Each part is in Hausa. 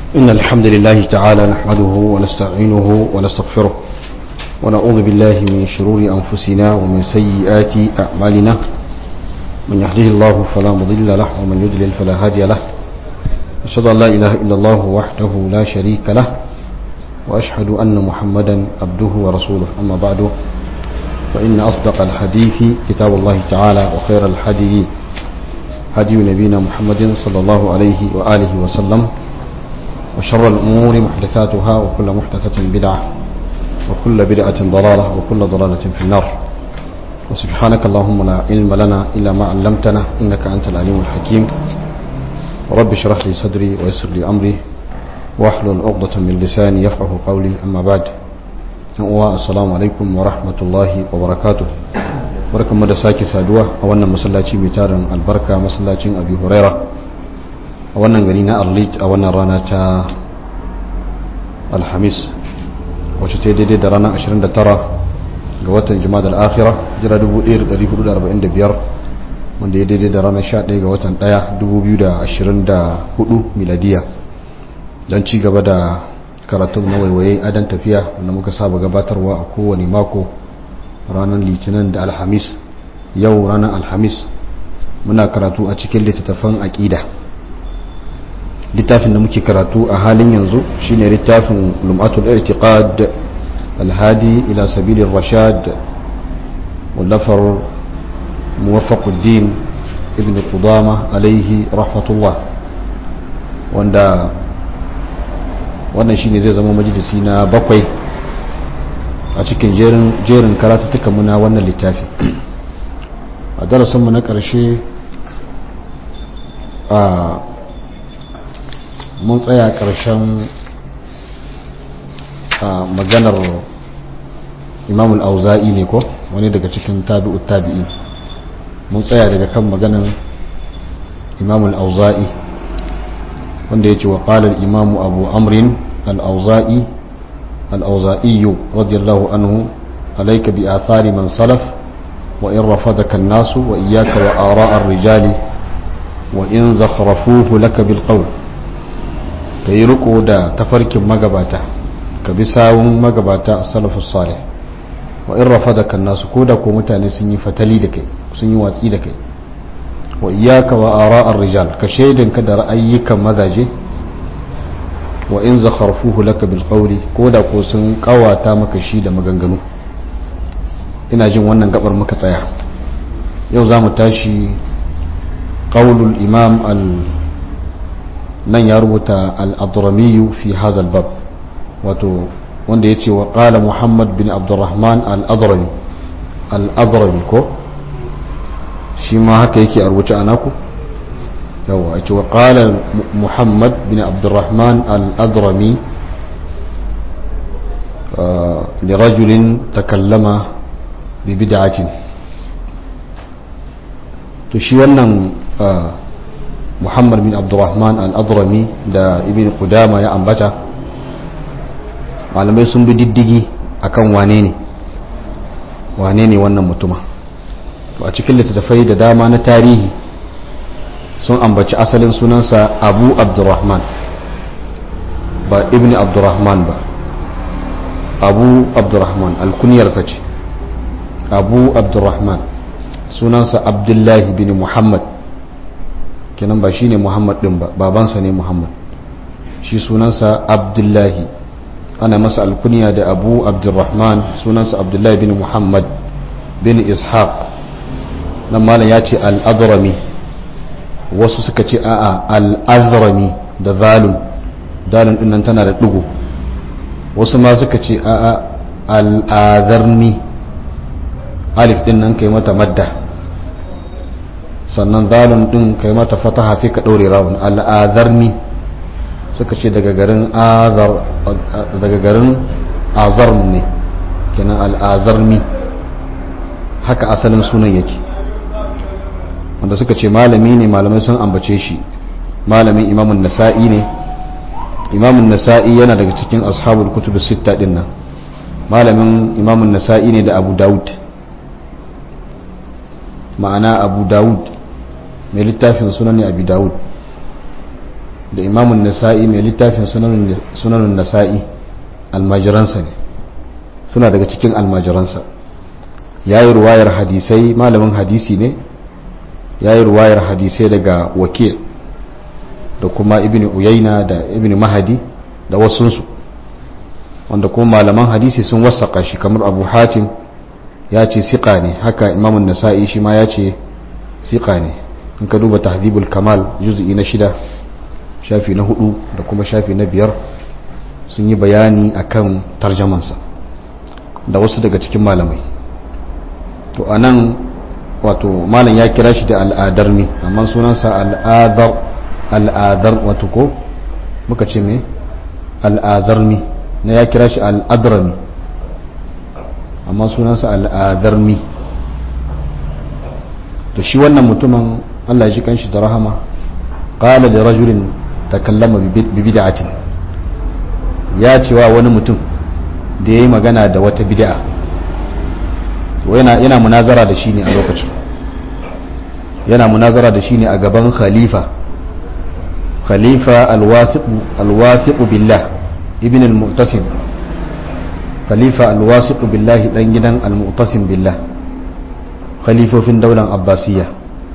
إن الحمد لله تعالى نحمده ونستعينه ونستغفره ونعوذ بالله من شرور أنفسنا ومن سيئات أعمالنا من يهده الله فلا مضل له ومن يضلل فلا هادي له أشهد أن لا إله إلا الله وحده لا شريك له وأشهد أن محمدا عبده ورسوله أما بعد فإن أصدق الحديث كتاب الله تعالى وخير الحديث هدي نبينا محمد صلى الله عليه وآله وسلم وشر الأمور محدثاتها وكل محدثة بدعة وكل بدعة ضلالة وكل ضلالة في النار وسبحانك اللهم لا علم لنا إلا ما علمتنا إنك أنت العليم الحكيم رب اشرح لي صدري ويسر لي أمري واحلل عقدة من لساني يفقه قولي أما بعد السلام عليكم ورحمة الله وبركاته barkanmu da sake saduwa a wannan masallaci mai tarin albarka masallacin abi huraira a wannan gari na arlit a wannan rana ta alhamis wacce ta daidai da ranar 29 ga watan jima'a al-akhira jira 1445 wanda ya daidai da ranar 11 ga watan 1 2024 miladiya don ci gaba da karatun na waiwaye adan tafiya wanda muka saba gabatarwa a kowane mako ranar litinin da alhamis yau ranar alhamis muna karatu a cikin littattafan aƙida littafin da muke karatu a halin yanzu shine littafin lum'atul i'tiqad alhadi ila sabilir rashad wallafar muwaffaquddin ibn qudama alaihi rahmatullah wanda wannan shine zai zama majalisi na bakwai a cikin jerin karatuttuka muna wannan littafi a darasinmu na ƙarshe a mun tsaya ƙarshen a maganar imamul auza'i ne ko wani daga cikin tabi'ut tabi'i mun tsaya daga kan maganar imamul auza'i wanda ya ce wa ƙalar imamu abu amrin al-auza'i الأوزائي رضي الله عنه عليك بآثار من سلف وإن رفضك الناس وإياك وآراء الرجال وإن زخرفوه لك بالقول كي ركو دا تفرك مقباتا كبساو مقباتا السلف الصالح وإن رفضك الناس كودا كومتاني سني فتلي دكي سني واتي دكي وإياك وآراء الرجال كشيد كدر أيك مذاجي wa in zakharfuhu laka bil qawli ko da ko sun kawata maka shi da maganganu ina jin wannan gabar muka tsaya yau za mu tashi qawlul imam al nan ya rubuta al adrami fi hadha al bab wato wanda yace wa qala muhammad bin abdurrahman al adrami al adrami ko shi ma haka yake a rubuce anaku yawa ake wa ƙala muhammad bin abdurrahman al'adrami lirajulin takallama bi bid'atin to shi wannan muhammad bin abdurrahman al'adrami da ibn qudama ya ambata malamai sun bi diddigi akan wane ne wane ne wannan mutuma to a cikin littattafai da dama na tarihi sun ambaci asalin sunansa abu abdurrahman ba ibn abdurrahman ba abu abdurrahman alkuniyarsa ce abu abdurrahman sunansa abdullahi bin muhammad kenan ba shi ne muhammad din ba babansa ne muhammad shi sunansa abdullahi ana masa alkuniya da abu abdurrahman sunansa abdullahi bin muhammad bin ishaq nan malam ya ce al-adrami wasu suka ce a'a al'azrami da zalun dalun dinnan tana da ɗigo wasu ma suka ce a'a al'azarni alif din nan kai mata madda sannan zalun din kai mata fataha sai ka ɗaure rawun al'azarni suka ce daga garin azar daga garin azar ne kenan al'azarni haka asalin sunan yake wanda suka ce malami ne malamai sun ambace shi malamin imamun nasa'i ne imamun nasa'i yana daga cikin ashabul kutubu sitta din nan malamin imamun nasa'i ne da abu dawud ma'ana abu dawud mai littafin sunan abu dawud da imamun nasa'i mai littafin sunanin nasa'i almajiransa ne suna daga cikin almajiransa ya yi ruwayar hadisai malamin hadisi ne ya yi ruwayar hadisai daga wakil da kuma ibn uyaina da ibn mahadi da wasunsu wanda kuma malaman hadisi sun wasaka shi kamar abu hatim ya ce siƙa ne haka imamun nasa'i shi ma ya ce siƙa ne in ka duba tahdhibul kamal juz'i na shida shafi na hudu da kuma shafi na biyar sun yi bayani akan tarjamansa da wasu daga cikin malamai to a nan wato malam ya kira shi da al'adar mi amma sunansa al'adar al'adar wato ko muka ce me al'azar mi na ya kira shi al'adrami amma sunansa al'adar mi to shi wannan mutumin Allah ji kanshi da rahama qala da rajulin takallama bi bid'atin ya cewa wani mutum da yayi magana da wata bid'a yana yana munazara da shi ne a lokacin yana munazara da shi ne a gaban khalifa khalifa alwasiq alwasiq billah ibn al-mu'tasim khalifa alwasiq billah dan gidan al-mu'tasim billah khalifofin daular abbasiyya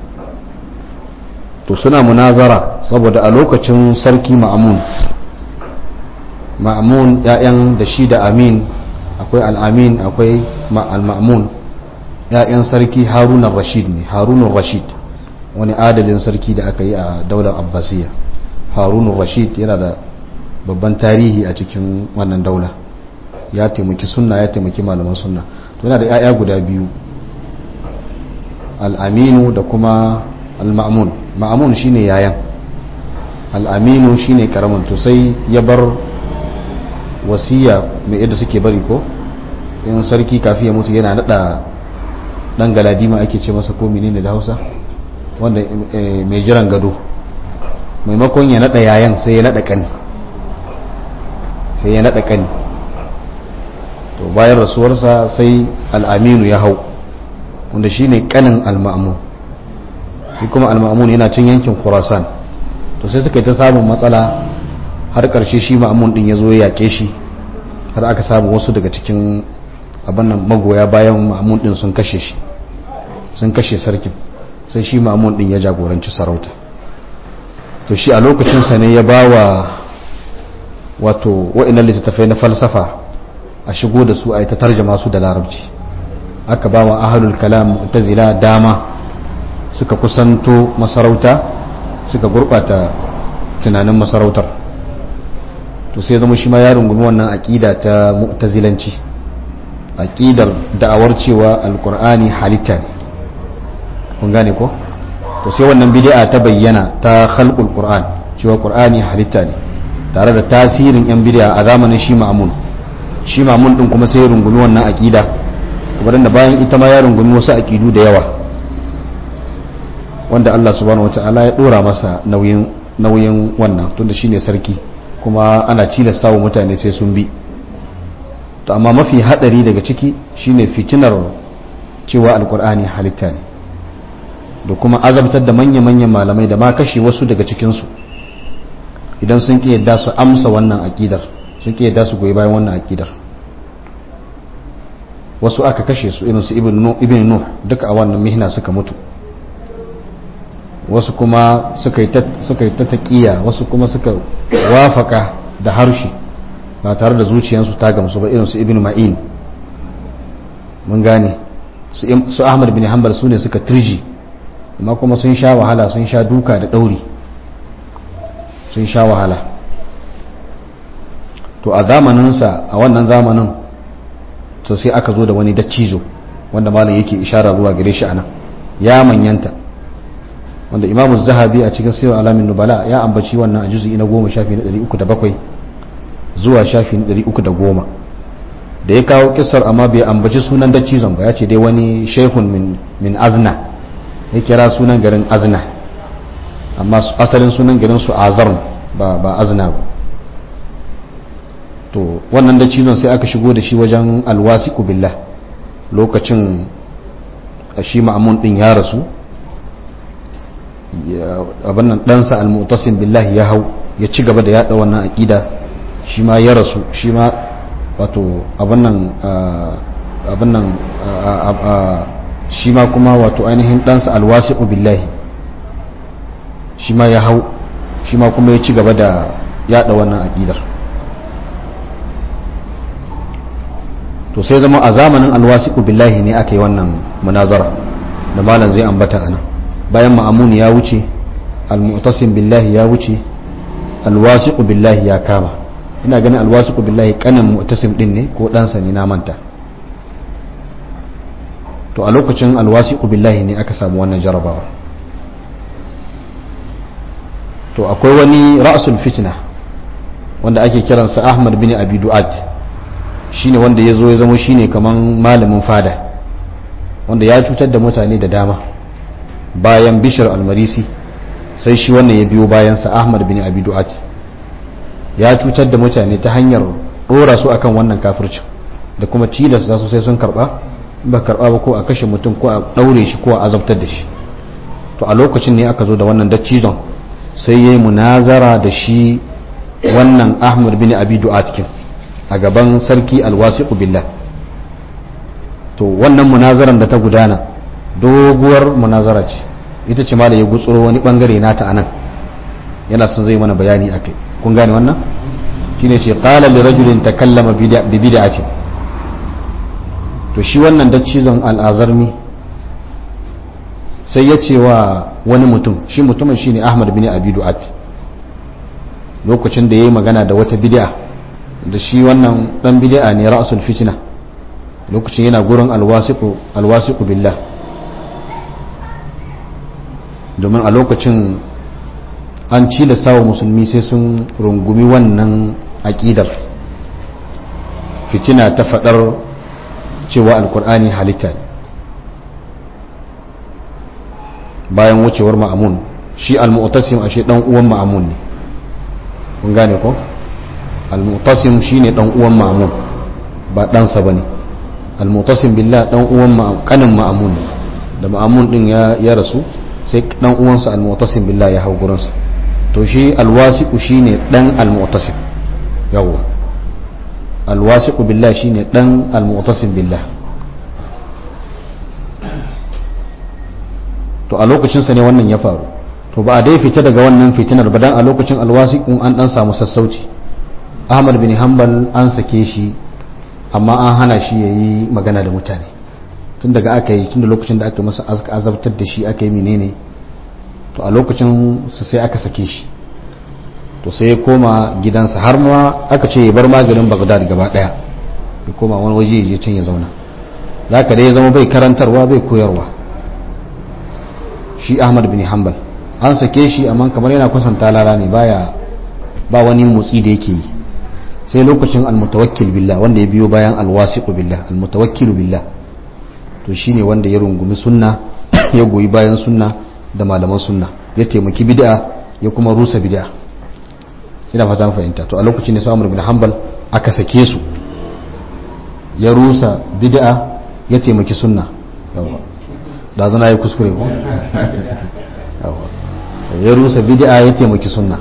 to suna munazara saboda a lokacin sarki ma'amun ma'amun ya'yan da shi da amin akwai al'amin akwai al-ma'amun ya'yan sarki harunan rashid ne harunan rashid wani adalin sarki da aka yi a daular abbasiyya harunan rashid yana da babban tarihi a cikin wannan daula ya taimaki sunna ya taimaki malaman sunna to yana da 'ya'ya guda biyu al'aminu da kuma al-ma'amun ma'amun shine yayan al'aminu shine karamin to sai ya bar wasiya mai yadda suke bari ko in sarki kafi ya mutu yana nada dan galadima ake ce masa ko menene da Hausa wanda mai jiran gado maimakon ya nada yayan sai ya nada kani sai ya nada kani to bayan rasuwarsa sai al'aminu ya hau wanda shine kanin al-ma'mun shi kuma al-ma'mun yana cin yankin Khurasan to sai suka yi ta samun matsala har karshe shi ma'mun din yazo ya yake shi har aka samu wasu daga cikin abin nan magoya bayan ma'mun din sun kashe shi sun kashe sarkin sai shi ma'mun din ya jagoranci sarauta to shi a lokacin sa ne ya bawa wato wa'annan littattafai na falsafa a shigo da su a yi ta tarjama su da larabci aka ba wa ahalul kalam mu'tazila dama suka kusanto masarauta suka gurbata tunanin masarautar to sai zama shi ma ya rungumi wannan aqida ta mu'tazilanci aqidar da'awar cewa alqur'ani halitta ne kun gane ko to sai wannan bid'a ta bayyana ta khalqul qur'an cewa qur'ani halitta ne tare da tasirin yan bid'a a zamanin shi ma'mun shi ma'mun din kuma sai ya rungumi wannan aqida kamar da bayan ita ma ya rungumi wasu aƙidu da yawa wanda Allah subhanahu wata'ala ya dora masa nauyin nauyin wannan tunda shine sarki kuma ana cilasta wa mutane sai sun bi to amma mafi hadari daga ciki shine fitinar cewa alkur'ani halitta ne da kuma azabtar da manya-manyan malamai da ma kashe wasu daga cikinsu idan sun ƙi yadda su amsa wannan aƙidar sun ƙi yadda su goyi bayan wannan aƙidar wasu aka kashe su irin su ibn nuh duka a wannan mihna suka mutu wasu kuma suka yi ta taƙiya wasu kuma suka wafaka da harshe ba tare da zuciyarsu ta gamsu ba irin su ibn ma'in mun gane su ahmad bin hanbal su ne suka turji amma kuma sun sha wahala sun sha duka da ɗauri sun sha wahala to a zamaninsa a wannan zamanin to sai aka zo da wani daccizo wanda malam yake ishara zuwa gare shi anan ya manyanta wanda imamu zahabi a cikin sirrin alamin nubala ya ambaci wannan a juzu'i na goma shafi na 307 zuwa shafi na 310 da ya kawo kisar amma bai ambaci sunan daccizon ba ya ce dai wani shehun min, min azna ya kira sunan garin azna amma asalin sunan garin su azar ba, ba azna ba to wannan da cizon sai aka shigo da shi wajen alwasiku billah lokacin shi ma'amun din ya rasu abin nan ɗansa almutasim billahi ya hau ya ci gaba da yada wannan aqida shi ma ya rasu shi ma wato abin nan abin nan shi ma kuma wato ainihin ɗansa alwasi'u billahi shi ma ya hau shi ma kuma ya ci gaba da yada wannan aqidar to sai zama a zamanin alwasi'u billahi ne aka yi wannan munazara da malam zai ambata ana bayan ma'amun ya wuce almu'tasim billahi ya wuce alwasi'u billahi ya kama ina ganin alwasi'u billahi kanin mu'tasim din ne ko ɗansa ne na manta to a lokacin alwasi'u billahi ne aka samu wannan jarabawa to akwai wani ra'sul fitna wanda ake kiransa ahmad bin abi du'at shine wanda ya zo ya zama shine kaman malamin fada wanda ya cutar da mutane da dama bayan bishir almarisi sai shi wannan ya biyo bayansa ahmad bin abi du'at ya cutar da mutane ta hanyar dora su akan wannan kafircin da kuma tilasta su sai sun karba ba karba ba ko a kashe mutum ko a daure shi ko a azabtar da shi to a lokacin ne aka zo da wannan daccizon sai yayi munazara da shi wannan ahmad bin abi du'at kin a gaban sarki alwasiqu billah to wannan munazaran da ta gudana doguwar munazara ce ita ce malam ya gutsuro wani bangare nata anan yana son zai mana bayani akai kun gane wannan shine ce qala li rajulin takallama bi bid'ati to shi wannan daccizon al'azarmi sai ya ce wa wani mutum shi mutumin shine Ahmad bin Abi Du'at lokacin da yayi magana da wata bid'a da shi wannan dan bid'a ne ra'sul fitna lokacin yana gurin alwasiqu alwasiqu billah domin a lokacin an ci da sawa musulmi sai sun rungumi wannan aƙidar fitina ta faɗar cewa alkur'ani halitta ne bayan wucewar ma'amun shi al-mu'tasim ashe dan uwan ma'amun ne kun gane ko al-mu'tasim shine dan uwan ma'amun ba ɗansa bane al-mu'tasim billah dan uwan kanin ma'amun ne da ma'amun din ya rasu sai dan uwansa al-mu'tasim billah ya hau gurinsa to shi alwasiqu shine dan al-mu'tasim yawa alwasiqu billah shine dan al-mu'tasim billah to a lokacin sa ne wannan ya faru to ba a dai fita daga wannan fitinar ba dan a lokacin alwasiqun an dan samu sassauci Ahmad bin Hanbal an sake shi amma an hana shi yayi magana da mutane tun daga aka yi tun da lokacin da aka masa azabtar da shi aka yi menene to a lokacin su sai aka sake shi to sai ya koma gidansa har ma aka ce ya bar maganin bagdad gaba daya ya koma wani waje ya je can ya zauna za ka dai ya zama bai karantarwa bai koyarwa shi ahmad bin hanbal an sake shi amma kamar yana kwasanta lara ne baya ba wani motsi da yake yi sai lokacin almutawakkil billah wanda ya biyo bayan alwasiqu billah almutawakkilu billah to shine wanda ya rungumi sunna ya goyi bayan sunna da malaman sunna ya taimaki bid'a ya kuma rusa bid'a ina fata fahimta to a lokacin ne su Amr bin Hanbal aka sake su ya rusa bid'a ya taimaki sunna yawa da zana yi kuskure ko yawa ya rusa bid'a ya taimaki sunna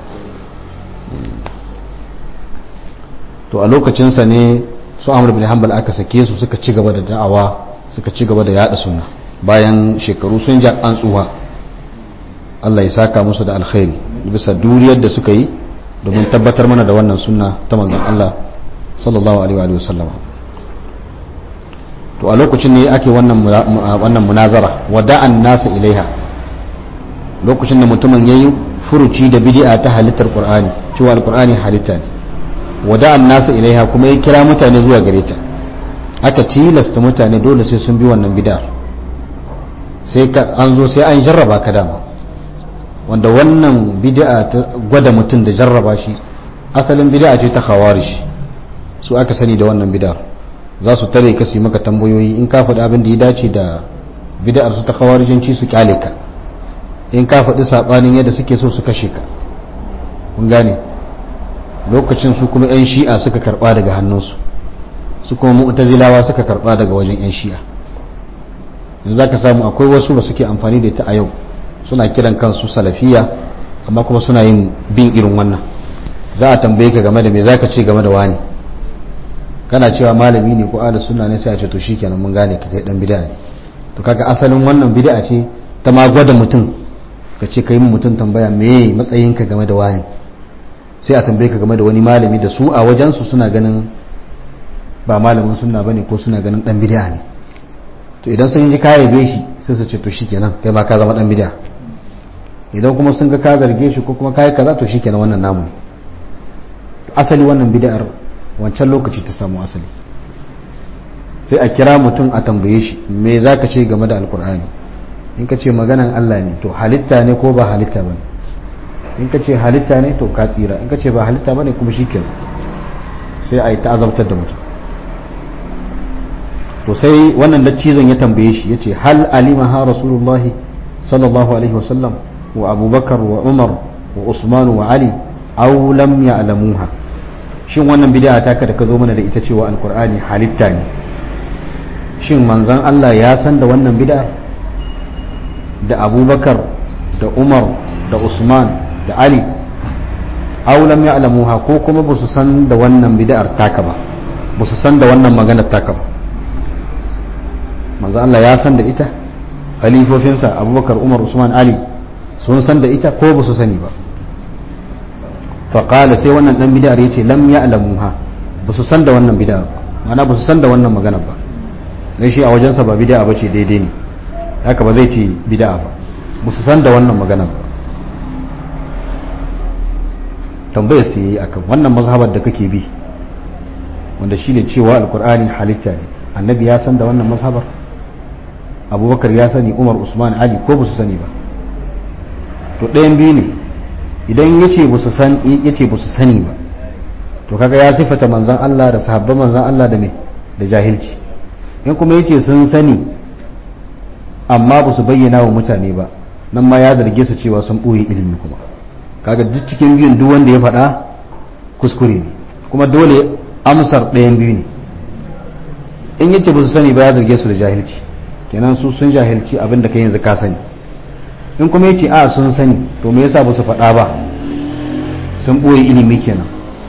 to a lokacin sa ne su Amr bin Hanbal aka sake su suka ci gaba da da'awa suka ci gaba da yada sunna bayan shekaru sun ja an tsuwa Allah ya saka musu da alkhairi bisa duriyar da suka yi domin tabbatar mana da wannan sunna ta manzon Allah sallallahu alaihi wa sallama to a lokacin ne ake wannan wannan munazara wada'an nasa ilaiha lokacin da mutumin yayi furuci da bid'a ta halittar Qur'ani cewa alqur'ani halitta ne wada'an nasa ilaiha kuma ya kira mutane zuwa gare ta aka tilasta mutane dole sai sun bi wannan bid'ar sai an zo sai an jarraba ka dama wanda wannan bid'a ta gwada mutum da jarraba shi asalin bid'a ce ta khawarij su aka sani da wannan bid'ar za su tare ka su maka tambayoyi in ka faɗi abin da ya dace da bid'ar su ta khawarijanci su kyale ka in ka faɗi sabanin yadda suke so su kashe ka kun gane lokacin su kuma yan shi'a suka karba daga hannunsu su kuma mu'tazilawa suka karba daga wajen yan shi'a yanzu zaka samu akwai wasu da suke amfani da ita a yau suna kiran kansu salafiya amma kuma suna yin bin irin wannan za a tambaye ka game da me zaka ce game da wani kana cewa malami ne ko ahlus sunna ne sai a ce to shikenan mun gane ka kai dan bid'a ne to kaga asalin wannan bid'a ce ta ma gwada mutum ka ce kai mutum tambaya me matsayinka game da wani sai a tambaye ka game da wani malami da su a wajen su suna ganin ba malamin sunna bane ko suna ganin dan bid'a ne to idan sun ji ka yabe shi sai su ce to shikenan kai ma ka zama dan bid'a idan kuma sun ga ka zarge shi ko kuma kai kaza to shikenan wannan namu ne asali wannan bid'ar wancan lokaci ta samu asali sai a kira mutum a tambaye shi me zaka ce game da alkur'ani in ka ce maganan Allah ne to halitta ne ko ba halitta bane in ka ce halitta ne to ka tsira in ka ce ba halitta bane kuma shikenan sai a yi ta'azabtar da mutum to sai wannan daccizon ya tambaye shi yace hal alima ha rasulullahi sallallahu alaihi wasallam wa abubakar wa umar wa usman wa ali aw lam ya'lamuha shin wannan bid'a ta ka da ka zo mana da ita cewa alqur'ani halitta ne shin manzon Allah ya san da wannan bid'a da abubakar da umar da usman da ali aw lam ya'lamuha ko kuma ba su san da wannan bid'ar taka ba ba su san da wannan maganar taka ba manzo Allah ya san da ita khalifofinsa abubakar umar usman ali sun san da ita ko ba su sani ba faƙala sai wannan ɗan bid'ar ya ce lam ya alamuha ba su san da wannan bid'ar mana ba su san da wannan magana ba zai shi a wajensa ba bid'a ba ce daidai ne haka ba zai ce bid'a ba ba su san da wannan magana ba tambayar su yi akan wannan mazhabar da kake bi wanda shine cewa alkur'ani halitta ne annabi ya san da wannan mazhabar abubakar ya sani umar usman ali ko ba su sani ba to ɗayan biyu ne idan ya ce ba su sani ba to kaga ya sifata manzan Allah da sahabban manzan Allah da mai da jahilci in kuma ya ce sun sani amma ba su bayyana wa mutane ba nan ma ya zarge su cewa sun ɓoye ilimi kuma kaga duk cikin biyun duk wanda ya faɗa kuskure ne kuma dole amsar ɗayan biyu ne in ya ce ba su sani ba ya zarge su da jahilci kenan su sun jahilci abin da kai yanzu ka sani in kuma yace a sun sani to me yasa ba su faɗa ba sun ɓoye ilimi kenan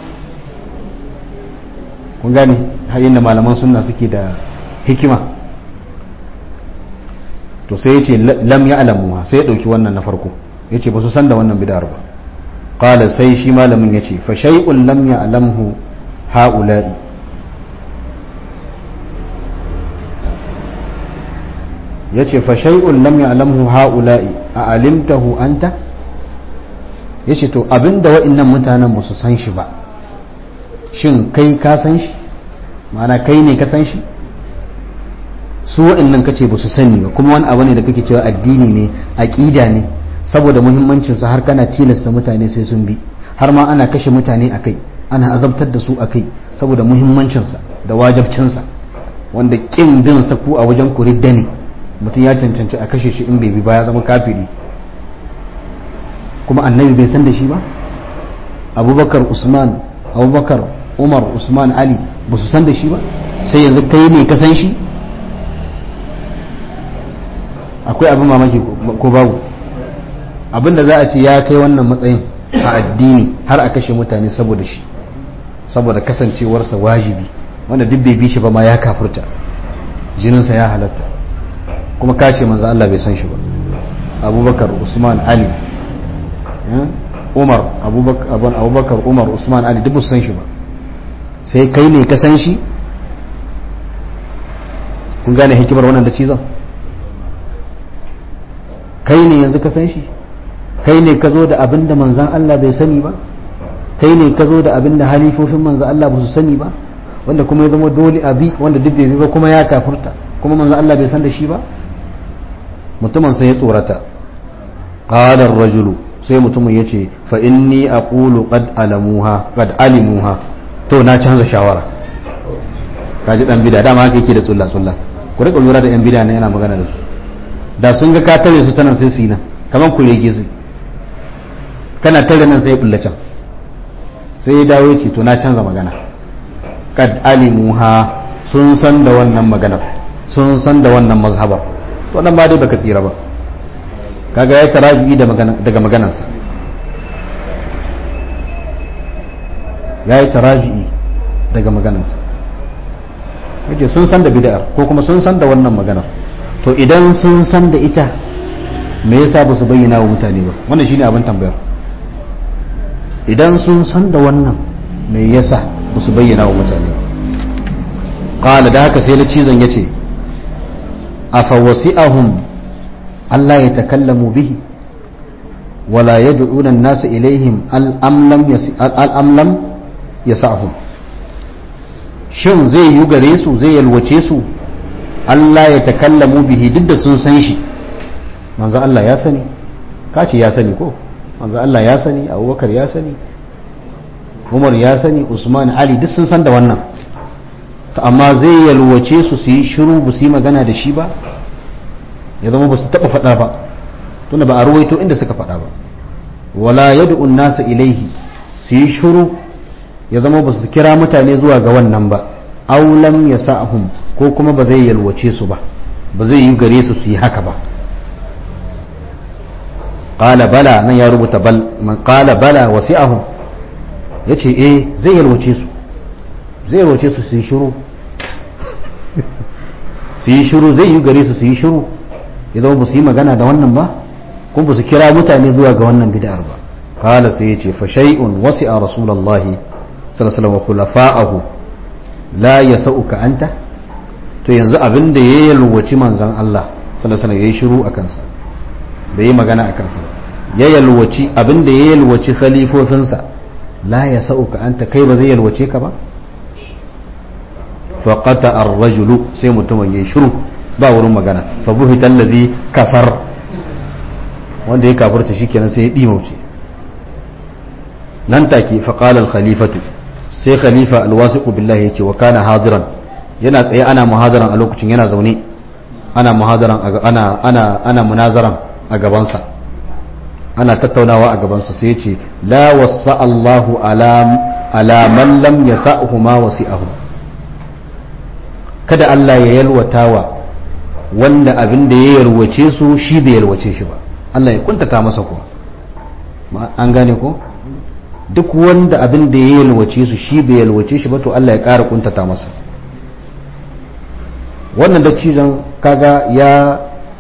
kun gane har da malaman sunna suke da hikima to sai yace lam ya alamuwa sai ya ɗauki wannan na farko yace ba su san da wannan bid'ar ba qala sai shi malamin yace fa shay'un lam ya alamhu ha'ula'i ya ce fa shay'un lam ya'lamhu ha'ula'i a alimtahu anta ya ce to abinda wa'annan mutanen ba su san shi ba shin kai ka san shi ma'ana kai ne ka san shi su wa'annan kace ba su sani ba kuma wani abu ne da kake cewa addini ne aqida ne saboda muhimmancin sa har kana tilasta mutane sai sun bi har ma ana kashe mutane akai ana azabtar da su akai saboda muhimmancin sa da wajibcin sa wanda kin bin sa ku a wajen ku ridda ne mutum ya cancanci a kashe shi in bai bi ba ya zama kafiri kuma annabi bai san da shi ba abubakar usman abubakar umar usman ali ba su san da shi ba sai yanzu kai ne ka san shi akwai abin mamaki ko babu abin da za a ce ya kai wannan matsayin a addini har a kashe mutane saboda shi saboda kasancewarsa wajibi wanda duk bai bi shi ba ma ya kafurta jininsa ya halatta kuma ka ce manzo Allah bai san shi ba abubakar usman ali umar abubakar umar usman ali duk san shi ba sai kai ne ka san shi kun gane hikimar wannan da cizon kai ne yanzu ka san shi kai ne ka zo da abin da manzan Allah bai sani ba kai ne ka zo da abin da halifofin manzan Allah ba su sani ba wanda kuma ya zama dole abi wanda duk bai ba kuma ya kafurta kuma manzan Allah bai san da shi ba mutumin sai ya tsorata qala ar-rajulu sai mutumin yace fa inni aqulu qad alamuha qad alimuha to na canza shawara kaji dan bida dama haka yake da tsulla tsulla ku rika lura da yan bida ne yana magana da su da sun ga ka tare su sanan sai su yi nan kaman ku rege su kana tare nan sai ya bulla can sai ya dawo yace to na canza magana qad alimuha sun san da wannan maganar sun san da wannan mazhabar to nan ba dai baka tsira ba kaga ya tarabi daga maganarsa ya yi taraji'i daga maganarsa yace sun san da bid'ar ko kuma sun san da wannan maganar to idan sun san da ita me yasa ba su bayyana wa mutane ba wannan shine abin tambayar idan sun san da wannan me yasa ba su bayyana wa mutane ba qala da haka sai na cizon yace afa wasi'ahum Allah ya takallamu bihi wala yad'una an-nasa ilaihim al-am lam al-am lam yasa'hum shin zai yi gare su zai yalwace su Allah ya takallamu bihi duk da sun san shi manzo Allah ya sani kace ya sani ko manzo Allah ya sani Abubakar ya sani Umar ya sani Usman Ali duk sun san da wannan to amma zai yalwace su su yi shiru ba su yi magana da shi ba ya zama ba su taba faɗa ba tunda ba a ruwaito inda suka faɗa ba wala yad'u nasa ilaihi su yi shiru ya zama ba su kira mutane zuwa ga wannan ba aulam ya sa'ahum ko kuma ba zai yalwace su ba ba zai yi gare su su yi haka ba qala bala nan ya rubuta bal man qala bala wasi'ahum yace eh zai yalwace su zai yalwace su su yi shiru su yi shiru zai yi gare su su yi shiru ya zama ba su yi magana da wannan ba kuma ba su kira mutane zuwa ga wannan bid'ar ba qala sai yace fa shay'un wasi'a rasulullahi sallallahu wa khulafa'ahu la yasauka anta to yanzu abin da ya yalwaci manzon Allah sallallahu alaihi yayi shiru akan sa bai yi magana akan sa ya yalwaci abin da ya yalwaci khalifofinsa la yasauka anta kai ba zai yalwace ka ba fa qata ar-rajulu sai mutumin yayi shiru ba wurin magana fa buhita allazi kafar wanda ya kafirta shikenan sai ya dimauce nan take fa qala al-khalifatu sai khalifa alwasiqu billahi yace wa kana hadiran yana tsaye ana muhadaran a lokacin yana zaune ana muhadaran ana ana ana munazaran a gabansa ana tattaunawa a gabansa sai yace la wasa Allahu ala ala man lam yasa'hu ma wasi'ahu kada Allah ya yalwatawa wanda abin da ya yalwace su shi bai yalwace shi ba Allah ya kuntata masa kuwa an gane ko duk wanda abin da ya yalwace su shi bai yalwace shi ba to Allah ya ƙara kuntata masa wannan da cizon kaga ya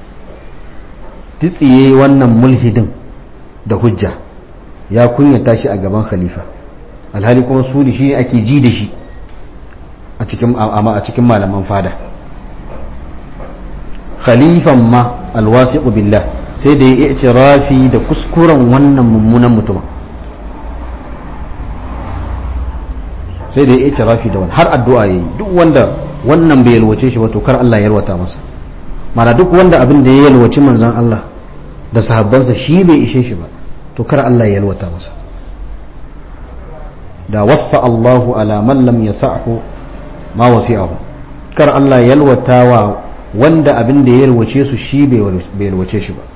titsiye wannan mulhidin da hujja ya kunyata shi a gaban khalifa alhali kuma su da shi ake ji da shi a cikin a cikin malaman fada khalifan ma alwasiqu billah sai da ya yi rafi da kuskuren wannan mummunan mutumin sai da ya yi rafi da wani har addu'a ya yi duk wanda wannan bai yalwace shi ba to kar Allah ya yalwata masa mana duk wanda abin da ya yalwaci manzon Allah da sahabbansa shi bai ishe shi ba to kar Allah ya yalwata masa da wassa Allahu ala man lam yasa'hu ma wasi'ahu kar Allah ya yalwata wa wanda abin da ya yalwace su shi bai yalwace shi ba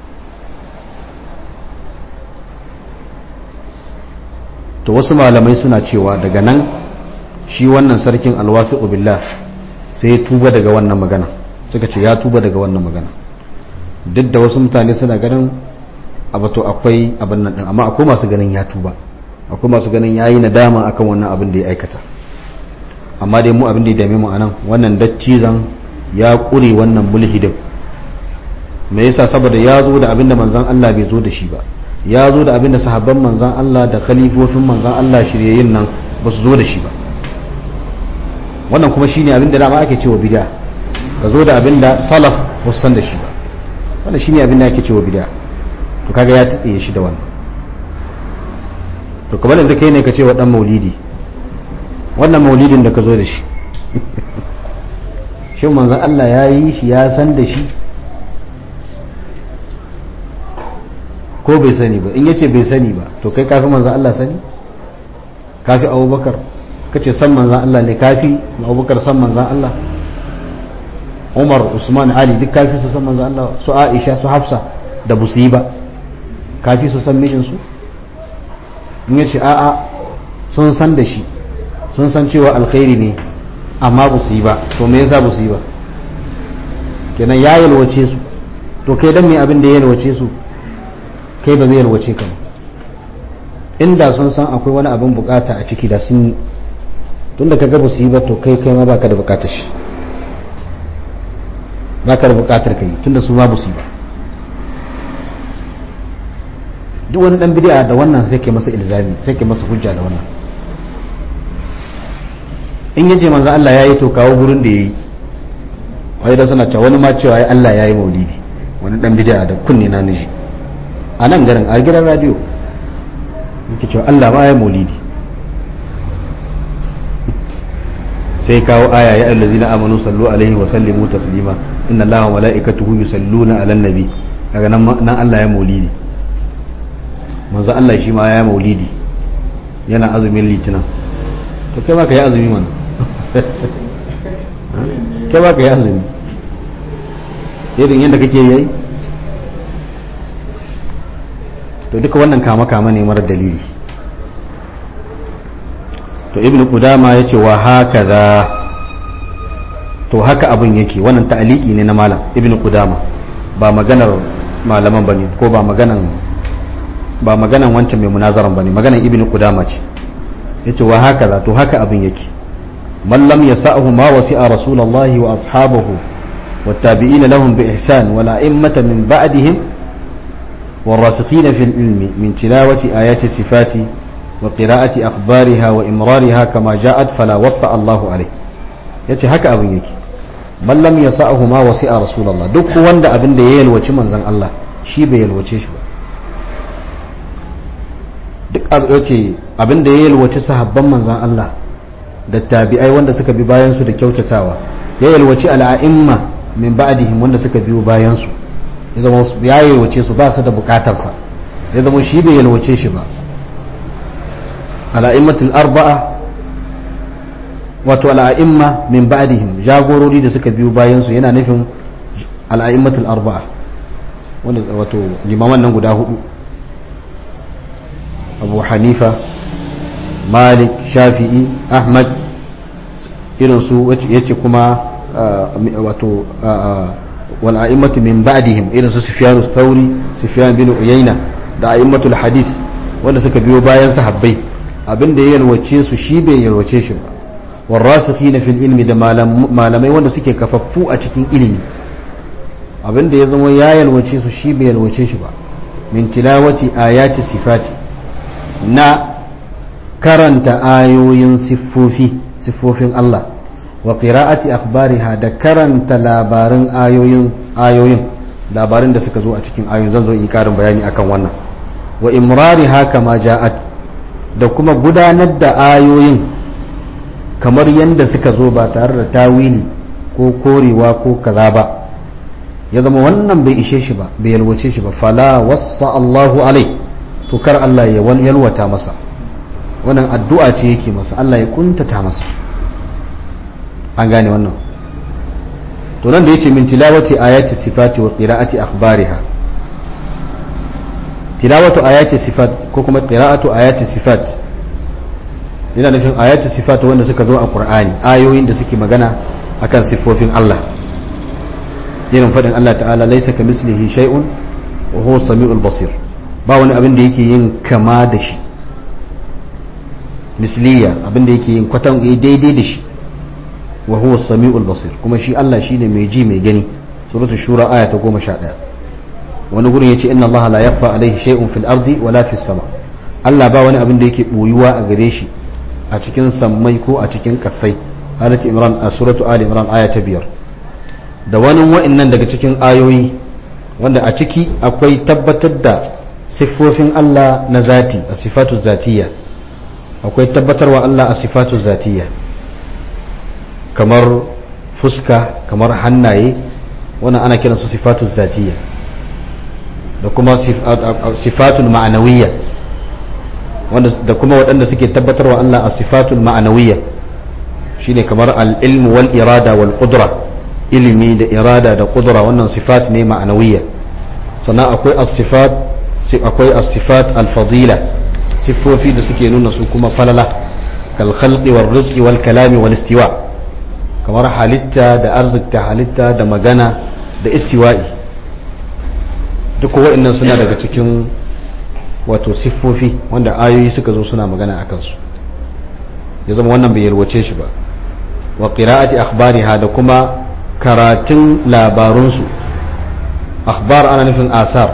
to wasu malamai suna cewa daga nan shi wannan sarkin alwasu billah sai ya tuba daga wannan magana suka ce ya tuba daga wannan magana duk da wasu mutane suna ganin abato akwai abin nan din amma akwai masu ganin ya tuba akwai masu ganin yayi nadama akan wannan abin da ya aikata amma dai mu abin da ya dame mu anan wannan dattizan ya kure wannan mulhidin me yasa saboda ya zo da abin da manzon Allah bai zo da shi ba ya zo da abin da sahabban manzon Allah da khalifofin manzon Allah shiryayin nan ba su zo da shi ba wannan kuma shine abin da dama ake cewa bid'a ka zo da abin da salaf ba su san da shi ba wannan shine abin da ake cewa bid'a to kaga ya tsiye shi da wannan to kamar yanzu kai ne ka ce wa dan maulidi wannan maulidin da ka zo da shi shin manzon Allah ya yi shi ya san da shi ko bai sani ba in yace bai sani ba to kai kafi manzon Allah sani kafi abubakar kace san manzan Allah ne kafi abubakar san manzan Allah umar usman ali duk kafi su san manzan Allah su aisha su hafsa da busu yi ba kafi su san mijinsu in yace a'a sun san da shi sun san cewa alkhairi ne amma ba su yi ba to me yasa ba su yi ba kenan ya yalwace su to kai dan me abin da ya yalwace su kai ba zai yalwace ka ba inda sun san akwai wani abin bukata a ciki da sun yi tun da ka gaba su yi ba to kai kai ma baka da bukatar shi baka da bukatar kai tun da su ma su yi ba duk wani dan bid'a da wannan sai ke masa ilzami sai ke masa hujja da wannan in yace manzo Allah yayi to kawo gurin da yayi wai da suna cewa wani ma cewa ai Allah yayi maulidi wani dan bid'a da kunni na nishi a nan garin a gidan radio yake cewa Allah ba yayi maulidi sai kawo aya ya allazina amanu sallu alaihi wa sallimu taslima inna allaha wa malaikatuhu yusalluna ala nabi daga nan nan Allah ya maulidi manzo Allah shi ma ya maulidi yana azumin litinin to kai ma ka yi azumi mana kai ma ka yi azumi irin yadda kake yi to duka wannan kama kama ne mara dalili to ibn qudama yace wa hakaza to haka abin yake wannan ta'aliki ne na malam ibn qudama ba maganar malaman bane ko ba maganan ba maganan wancan mai munazaran bane maganan ibn qudama ce yace wa hakaza to haka abin yake man lam yasa'hu ma wasi'a rasulullahi wa ashabahu والتابعين لهم بإحسان والأئمة من بعدهم والراسخين في العلم من تلاوة آيات الصفات وقراءة أخبارها وإمرارها كما جاءت فلا وصى الله عليه yace haka abin yake man lam yasa'hu ma wasi'a rasulullah duk wanda abin da ya yalwaci manzon Allah shi bai yalwace shi ba duk yake abin da ya yalwaci sahabban manzon Allah da tabi'ai wanda suka bi bayan su da kyautatawa ya yalwaci al'a'imma min ba'dihim wanda suka biyo bayan su ya zama ya yalwace su ba su da bukatar sa ya zama shi bai yalwace shi ba al'a'immatul arba'a wato al'a'imma min ba'dihim jagorori da suka biyo bayan su yana nufin al'a'immatul arba'a wanda wato limaman nan guda hudu abu hanifa malik shafi'i ahmad irin su yace kuma wato wal'a'immatu min ba'dihim irin su sufyan thauri sufyan bin uyayna da a'immatul hadis wanda suka biyo bayan sahabbai abin da ya yalwace su shi bai yalwace shi ba warrasikhina fil ilmi da malamai wanda suke kafaffu a cikin ilimi abin da ya zama ya yalwace su shi bai yalwace shi ba min tilawati ayati sifati na karanta ayoyin siffofi siffofin Allah wa qira'ati akhbariha da karanta labarin ayoyin ayoyin labarin da suka zo a cikin ayoyin zan zo yi karin bayani akan wannan wa imrariha kama ja'at da kuma gudanar da ayoyin kamar yadda suka zo ba tare da tawili ko korewa ko kaza ba ya zama wannan bai ishe shi ba bai yalwace shi ba fala wassa Allahu alai to kar Allah ya yalwata masa wannan addu'a ce yake masa Allah ya kuntata masa an gane wannan to nan da yace min tilawati ayati sifati wa qira'ati akhbariha tilawatu ayati sifat ko kuma qira'atu ayati sifat yana nufin ayati sifat wanda suka zo a qur'ani ayoyin da suke magana akan siffofin Allah irin fadin Allah ta'ala laysa kamislihi shay'un wa huwa samiul basir ba wani abin da yake yin kama da shi misliya abin da yake yin kwatan daidai da shi wa huwa samiul basir kuma shi Allah shine mai ji mai gani suratul shura aya ta 11 wani gurin ya ce inna Allah la yakhfa alaihi shay'un fil ardi wala fis sama Allah ba wani abin da yake boyuwa a gare shi a cikin sammai ko a cikin kasai alati imran a suratu ali imran aya ta biyar da wani wa'annan daga cikin ayoyi wanda a ciki akwai tabbatar da siffofin Allah na zati a sifatu zatiyya akwai tabbatarwa Allah a sifatu zatiyya kamar fuska kamar hannaye wannan ana kiransu sifatu zatiyya da kuma sifatul ma'anawiyya da kuma waɗanda suke tabbatarwa Allah a sifatul ma'anawiyya shine kamar al-ilmu wal irada wal qudra ilimi da irada da qudra wannan sifat ne ma'anawiyya sannan akwai as-sifat akwai as-sifat al-fadila siffofi da suke nuna su kuma falala kal khalqi wal rizqi wal kalami wal istiwa kamar halitta da arzikta halitta da magana da istiwa'i duk wa'annan suna daga cikin wato siffofi wanda ayoyi suka zo suna magana a kansu ya zama wannan bai yalwace shi ba wa qira'ati akhbariha da kuma karatun labarunsu akhbar ana nufin asar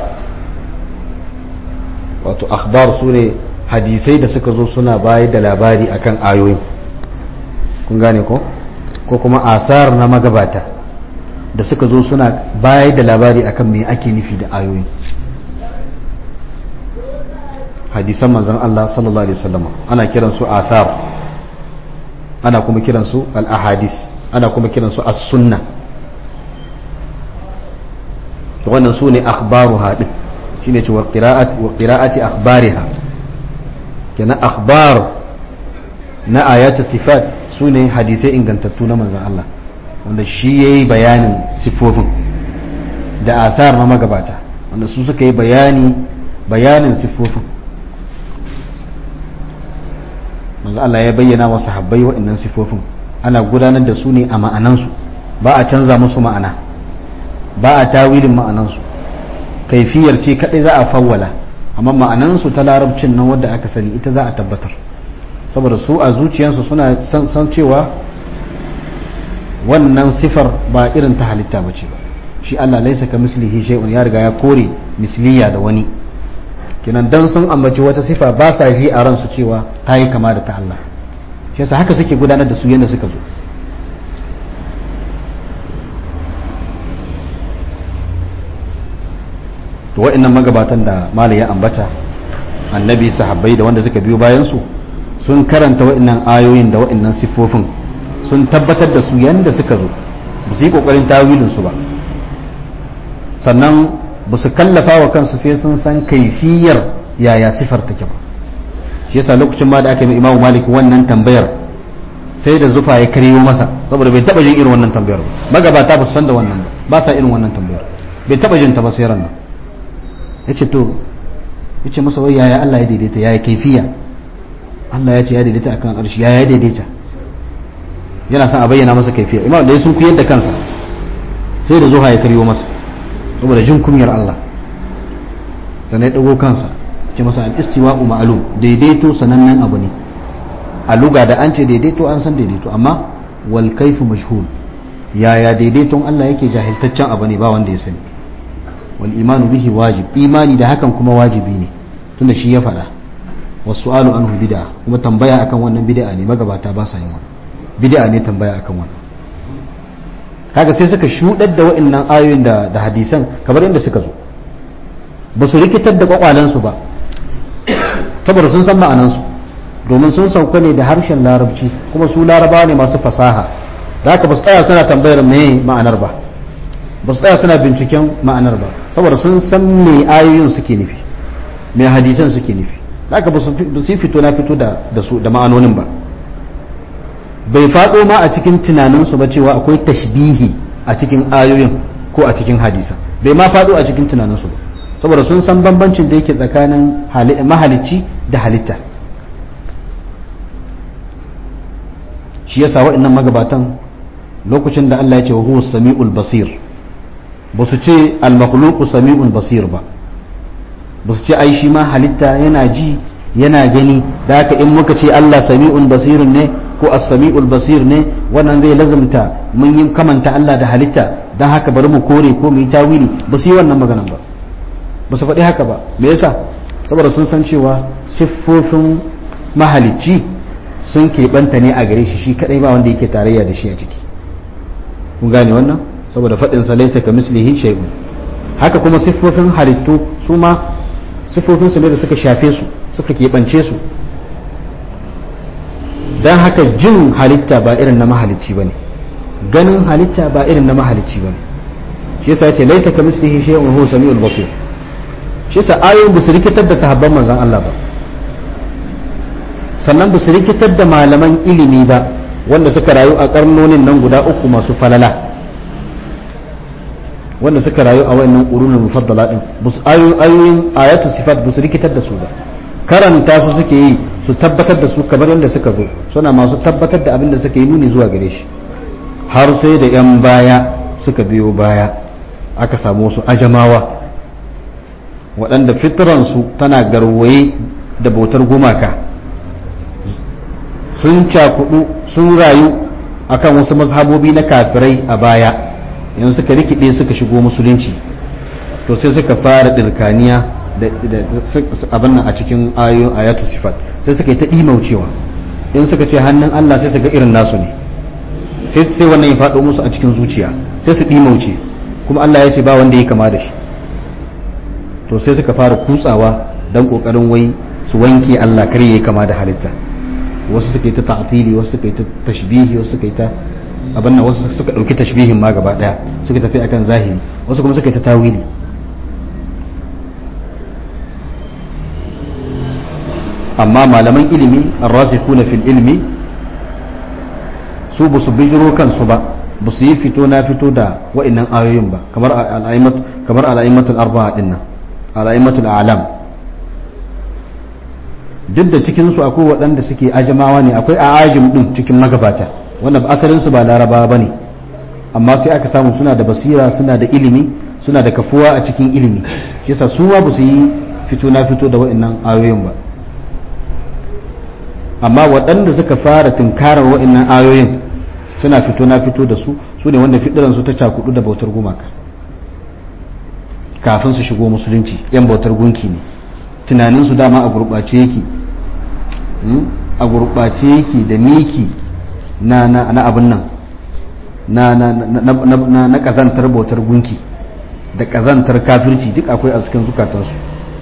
wato akhbar su ne hadisai da suka zo suna bayar da labari akan ayoyin kun gane ko ko kuma asar na magabata da suka zo suna bayar da labari akan me ake nufi da ayoyin hadisan manzon Allah sallallahu alaihi wasallam ana kiran su athar ana kuma kiran su al-ahadis ana kuma kiran su as-sunna wannan su ne akhbaruha din shine cewa qira'ati wa qira'ati akhbariha kenan akhbar na ayatu sifat su ne hadisai ingantattu na manzon Allah wanda shi yayi bayanin sifofin da asar na magabata wanda su suka yi bayani bayanin sifofin manzo Allah ya bayyana wa sahabbai waɗannan sifofin ana gudanar da su ne a ma'anansu ba a canza musu ma'ana ba a tawilin ma'anansu kaifiyar ce kadai za a fawwala amma ma'anansu ta larabcin nan wadda aka sani ita za a tabbatar saboda su a zuciyarsu suna san cewa wannan sifar ba irin ta halitta ba ce ba shi Allah laisa ka mislihi shay'un ya riga ya kore misliya da wani kinan dan sun ambaci wata sifa ba sa ji a ransu cewa ta yi kama da ta Allah shi yasa haka suke gudanar da su yadda suka zo to wa'annan magabatan da mala ya ambata annabi sahabbai da wanda suka biyo bayan su sun karanta wa'annan ayoyin da wa'annan siffofin sun tabbatar da su yadda suka zo ba su yi kokarin tawilin su ba sannan ba su kallafa wa kansu sai sun san kaifiyar yaya sifar take ba shi yasa lokacin ma da aka yi imamu malik wannan tambayar sai da zufa ya karyo masa saboda bai taba jin irin wannan tambayar ba magabata ba su san da wannan ba ba sa irin wannan tambayar bai taba jin ta ba sai ran yace to yace masa wai yaya Allah ya daidaita yaya kaifiya Allah ya ce ya daidaita akan arshi yaya ya daidaita yana son a bayyana masa kaifiya imam da ya sun kuyar da kansa sai da zuha ya karyo masa saboda jin kunyar Allah sannan ya dago kansa ce masa al-istiwa'u ma'lum daidaito sanannen abu ne a luga da an ce daidaito an san daidaito amma wal kaifu majhul yaya daidaiton Allah yake jahiltaccen abu ne ba wanda ya sani wal imanu bihi wajib imani da hakan kuma wajibi ne tunda shi ya faɗa wasu alu anhu bid'a kuma tambaya akan wannan bid'a ne magabata ba sa yin wannan bid'a ne tambaya akan wannan kaga sai suka shudar da wa'annan ayoyin da da hadisan kamar inda suka zo ba su rikitar da kwakwalansu ba saboda sun san ma'anansu domin sun sauka ne da harshen larabci kuma su larabawa ne masu fasaha da haka ba su tsaya suna tambayar me ma'anar ba ba su tsaya suna binciken ma'anar ba saboda sun san me ayoyin suke nufi me hadisan suke nufi da haka ba su fito na fito da su da ma'anonin ba bai faɗo ma a cikin tunaninsu ba cewa akwai tashbihi a cikin ayoyin ko a cikin hadisa bai ma faɗo a cikin tunaninsu ba saboda sun san bambancin da yake tsakanin mahalicci da halitta shi yasa waɗannan magabatan lokacin da Allah ya ce wa huwa sami'ul basir ba su ce al-makhluqu sami'ul basir ba ba su ce ai shi ma halitta yana ji yana gani da haka in muka ce Allah sami'un basirun ne ko as-sami'ul basir ne wannan zai lazumta mun yi kamanta Allah da halitta dan haka bari mu kore ko mu yi tawili ba su yi wannan maganan ba ba su faɗi haka ba me yasa saboda sun san cewa siffofin mahalicci sun keɓanta ne a gare shi shi kadai ba wanda yake tarayya da shi a ciki kun gane wannan saboda faɗin sa laysa ka mislihi shay'un haka kuma siffofin halittu su ma siffofin su ne da suka shafe su suka keɓance su dan haka jin halitta ba irin na mahalicci bane ganin halitta ba irin na mahalicci bane shi yasa yace laysa ka mislihi shay'un huwa samiul basir shi yasa ayoyin ba su rikitar da sahabban manzon Allah ba sannan ba su rikitar da malaman ilimi ba wanda suka rayu a karnonin nan guda uku masu falala wanda suka rayu a wayannan qurunul mufaddala din ayoyin ayatu sifat ba su rikitar da su ba karanta su suke yi su tabbatar da su kamar yadda suka zo suna masu tabbatar da abin da suka yi nuni zuwa gare shi har sai da yan baya suka biyo baya aka samu wasu ajamawa waɗanda fitransu tana garwaye da bautar gumaka sun cakudu sun rayu akan wasu mazhabobi na kafirai a baya yanzu suka rikide suka shigo musulunci to sai suka fara dirkaniya da abin nan a cikin ayoyin ayatu sifat sai suka yi ta ɗimaucewa in suka ce hannun Allah sai su ga irin nasu ne sai sai wannan ya faɗo musu a cikin zuciya sai su ɗimauce kuma Allah ya ce ba wanda ya kama da shi to sai suka fara kutsawa don ƙoƙarin wai su wanke Allah kar ya kama da halitta wasu suka yi ta ta'tili wasu suka yi ta tashbihi wasu suka yi ta abin nan wasu suka ɗauki tashbihin ma gaba ɗaya suka tafi akan zahiri wasu kuma suka yi ta tawili amma malaman ilimi arrasikuna fil ilmi su ba su bijiro kansu ba ba su yi fito na fito da wa'annan ayoyin ba kamar kamar al'aimatul arba'a dinnan al'aimatul alam duk da cikin su akwai waɗanda suke ajamawa ne akwai ajim din cikin magabata wanda asalin su ba larabawa bane amma sai aka samu suna da basira suna da ilimi suna da kafuwa a cikin ilimi shi yasa su ma ba su yi fito na fito da wa'annan ayoyin ba amma waɗanda suka fara tunkarar wa'annan ayoyin suna fito na fito da su su ne wanda su ta cakudu da bautar gumaka kafin su shigo musulunci yan bautar gunki ne tunaninsu dama a gurɓace yake a gurɓace yake da miki na na abin nan na na na kazantar bautar gunki da kazantar kafirci duk akwai a cikin zukatansu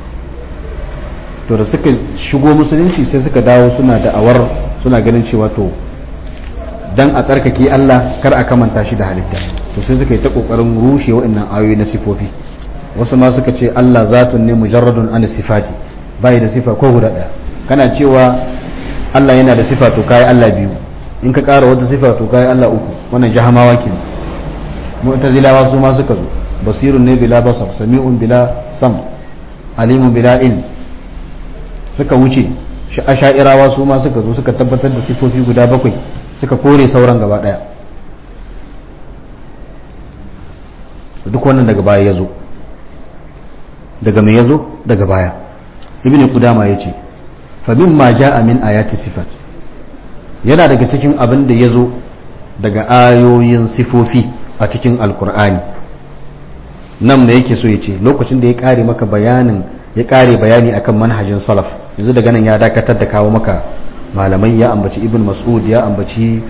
to da suka shigo musulunci sai suka dawo suna da awar suna ganin cewa to dan a tsarkake Allah kar a kamanta shi da halitta to sai suka yi ta kokarin rushe waɗannan ayoyi na sifofi wasu ma suka ce Allah zatun ne mujarradun an sifati bai da sifa ko guda daya kana cewa Allah yana da sifa to kai Allah biyu in ka ƙara wata sifa to kai Allah uku wannan jahamawa ke mu'tazilawa su ma suka zo basirun ne bila basar sami'un bila sam alimun bila ilm suka wuce asha'irawa su ma suka zo suka tabbatar da sifofi guda bakwai suka kore sauran gaba daya duk wannan daga baya ya zo daga mai ya zo daga baya ibn kudama ya ce famin ma ja'a min ayati sifat yana daga cikin abin da ya zo daga ayoyin sifofi a cikin alkur'ani nan da yake so ya ce lokacin da ya kare maka bayanin ya kare bayani akan manhajin salaf yanzu daga nan ya dakatar da kawo maka malamai ya ambaci ibn mas'ud ya ambaci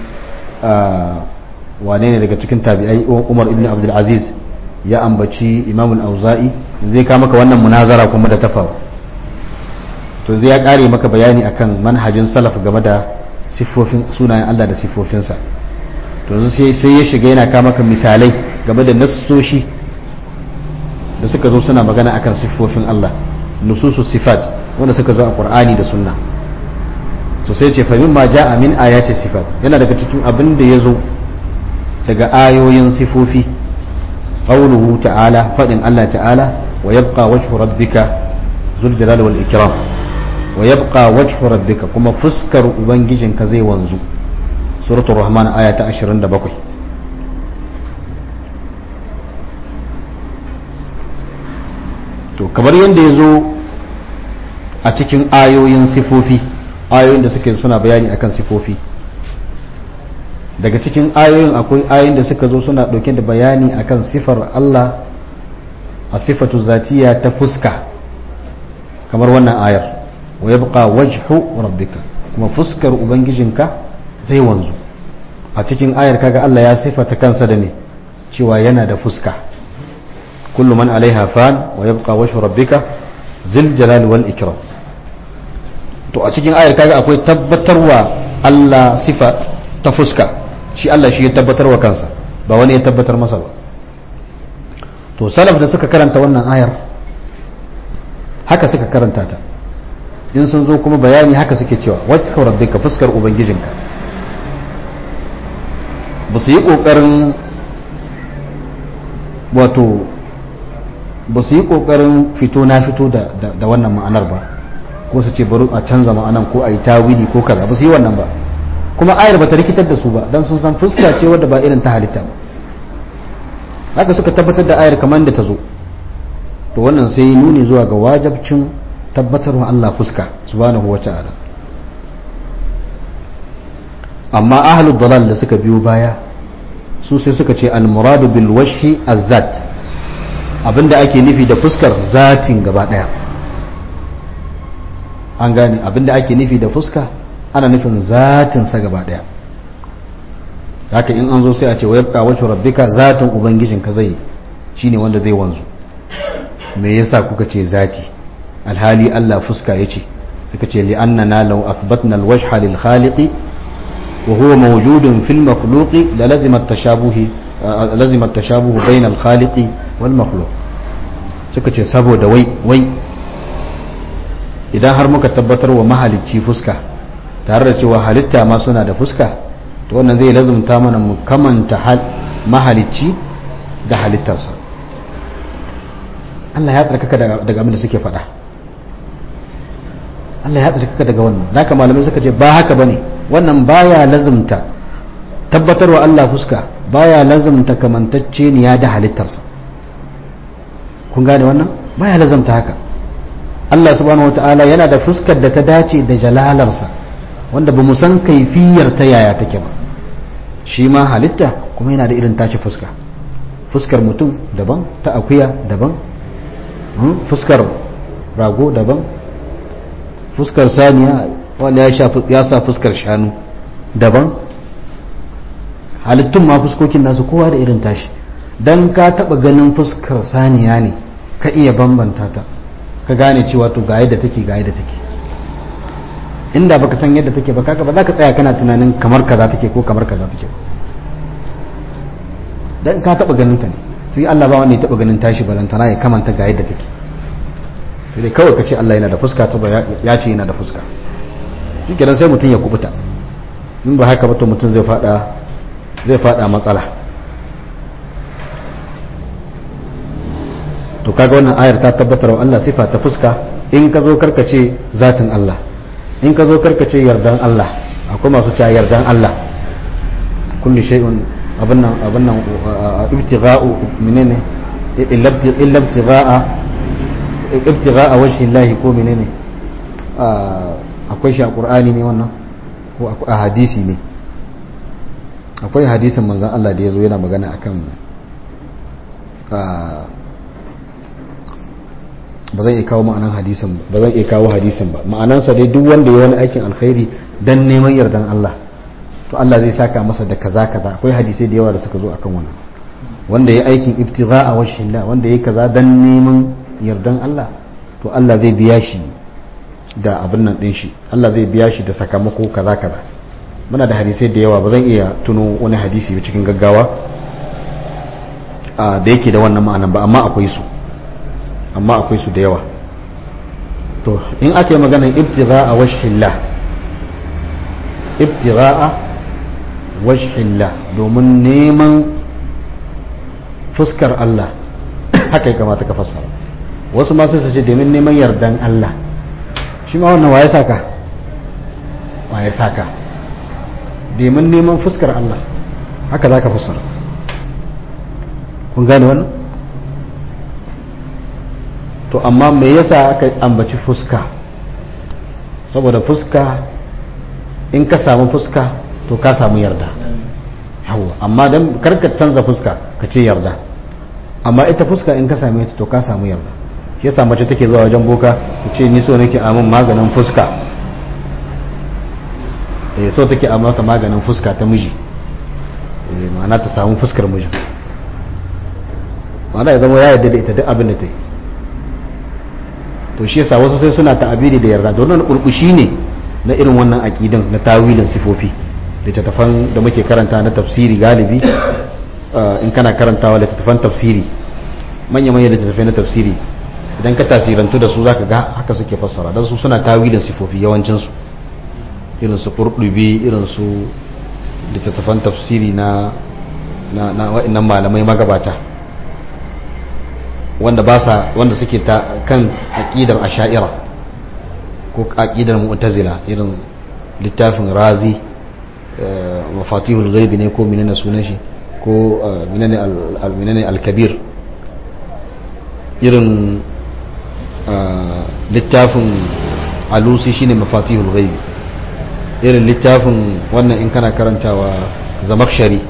wane ne daga cikin tabi'ai umar ibn abdul aziz ya ambaci imam al-auza'i zai kawo maka wannan munazara kuma da ta faru to zai ya kare maka bayani akan manhajin salaf game da siffofin sunayen Allah da siffofinsa to sai ya shiga yana kawo maka misalai game da nassoshi da suka zo suna magana akan siffofin Allah nususu sifat wanda suka zo a Qur'ani da Sunna to sai ce famin ma ja'a min ayati sifat yana daga cikin abin da yazo daga ayoyin sifofi qawluhu ta'ala fadin Allah ta'ala wa yabqa wajhu rabbika zul jalali wal ikram wa yabqa wajhu rabbika kuma fuskar ubangijinka zai wanzu suratul rahman aya ta 27 to kamar yadda ya zo a cikin ayoyin sifofi ayoyin da suke suna bayani akan sifofi daga cikin ayoyin akwai ayoyin da suka zo suna ɗauke da bayani akan sifar Allah a sifatu zatiya ta fuska kamar wannan ayar wa yabqa wajhu rabbika kuma fuskar ubangijinka zai wanzu a cikin ayar kaga Allah ya sifata kansa da ne cewa yana da fuska kullu man alaiha fan wa yabqa wajhu rabbika zil jalali wal ikram to a cikin ayar kaga akwai tabbatarwa Allah sifa ta fuska shi Allah shi ya tabbatarwa kansa ba wani ya tabbatar masa ba to salaf da suka karanta wannan ayar haka suka karanta ta in sun zo kuma bayani haka suke cewa wata rabbika fuskar ubangijinka ba su yi ƙoƙarin wato ba su yi ƙoƙarin fito na fito da wannan ma'anar ba ko su ce bari a canza ma'anan ko a yi tawili ko kaza ba su yi wannan ba kuma ayar ba ta rikitar da su ba don sun san fuska ce wadda ba irin ta halitta ba haka suka tabbatar da ayar kamar da ta zo to wannan sai nuni zuwa ga wajabcin tabbatarwa Allah fuska subhanahu wata'ala amma ahlul dalal da suka biyo baya su sai suka ce al-muradu bil wajhi az-zat abinda ake nufi da fuskar zatin gaba daya an gane abinda ake nufi da fuska ana nufin zatin sa gaba daya haka in an zo sai a ce wa yabqa wajhu rabbika zatin ubangijinka zai shine wanda zai wanzu me yasa kuka ce zati alhali Allah fuska yace suka ce li annana law athbatna alwajha lil khaliqi wa huwa mawjudun fil makhluqi la lazima at-tashabuh lazima at-tashabuh bayna al-khaliqi wal makhluq suka ce saboda wai wai idan har muka tabbatar wa mahalicci fuska tare da cewa halitta ma suna da fuska to wannan zai lazumta mana mu kamanta mahalicci da halittarsa Allah ya tsarkaka daga abin da suke faɗa Allah ya tsarkaka daga wannan naka malamai suka ce ba haka bane wannan baya lazumta tabbatarwa Allah fuska baya lazumta kamantacce ne ya da halittarsa kun gane wannan baya lazumta haka Allah subhanahu wataala yana da fuskar da ta dace da jalalarsa wanda ba mu san kaifiyar ta yaya take ba shi ma halitta kuma yana da irin tashi fuska fuskar mutum daban ta akuya daban fuskar rago daban fuskar saniya wanda ya sa fuskar shanu daban halittun ma fuskokin nasu kowa da irin tashi don ka taba ganin fuskar saniya ne ka iya bambanta ta ka gane cewa to ga yadda take ga yadda take inda baka san yadda take ba kaka ba za ka tsaya kana tunanin kamar kaza take ko kamar kaza take dan ka taba ganin ta ne to Allah ba wanda ya taba ganin tashi balantana ya kamanta ga yadda take sai dai kawai ka ce Allah yana da fuska saboda ya ce yana da fuska shi kenan sai mutum ya kubuta in ba haka ba to mutum zai fada zai fada matsala to kaga wannan ayar ta tabbatar wa Allah sifa ta fuska in ka zo karkace zatin Allah in ka zo karkace yardan Allah akwai masu cewa yardan Allah kulli shay'un abin nan abin nan ibtigha'u menene illa ibtigha'a ibtigha'a wajhi Allah ko menene akwai shi a Qur'ani ne wannan ko a hadisi ne akwai hadisin manzon Allah da yazo yana magana akan ba zan iya kawo ma'anan hadisin ba zan iya kawo hadisin ba ma'anansa dai duk wanda ya wani aikin alkhairi dan neman yardan Allah to Allah zai saka masa da kaza kaza akwai hadisai da yawa da suka zo akan wannan wanda ya aikin ibtigha'a wajhillah wanda ya kaza dan neman yardan Allah to Allah zai biya shi da abin nan din shi Allah zai biya shi da sakamako kaza kaza muna da hadisai da yawa ba zan iya tuno wani hadisi cikin gaggawa da yake da wannan ma'anan ba amma akwai su amma akwai su da yawa to in aka yi maganar ibtigha'a wajhillah ibtigha'a wajhillah domin neman fuskar Allah haka ya kamata ka fassara wasu ma sai su ce domin neman yardan Allah shi ma wannan waye saka waye saka domin neman fuskar Allah haka za ka fassara kun gane wannan to amma me yasa aka ambaci fuska saboda fuska in ka samu fuska to ka samu yarda yawa amma dan karka canza fuska ka ce yarda amma ita fuska in ka same ta to ka samu yarda shi yasa mace take zuwa wajen boka ta ce ni so nake amin maganin fuska eh so take a maka maganin fuska ta miji eh ma'ana ta samu fuskar miji ma'ana ya zama ya yarda da ita duk abin da ta yi to shi yasa wasu sai suna ta'abiri da yarda don wannan kurkushi ne na irin wannan aqidan na tawilin sifofi littattafan da muke karanta na tafsiri galibi in kana karantawa littattafan tafsiri manya manya littattafai na tafsiri idan ka tasirantu da su zaka ga haka suke fassara dan su suna tawilin sifofi yawancin su irin su qurdubi irin su littattafan tafsiri na na na wa'annan malamai magabata wanda ba sa wanda suke ta kan aqidar asha'ira ko aqidar mu'tazila irin littafin razi mafatihul ghaibi ne ko menene sunan shi ko menene al-menene al-kabir irin littafin alusi shine mafatihul ghaibi irin littafin wannan in kana karantawa zamakshari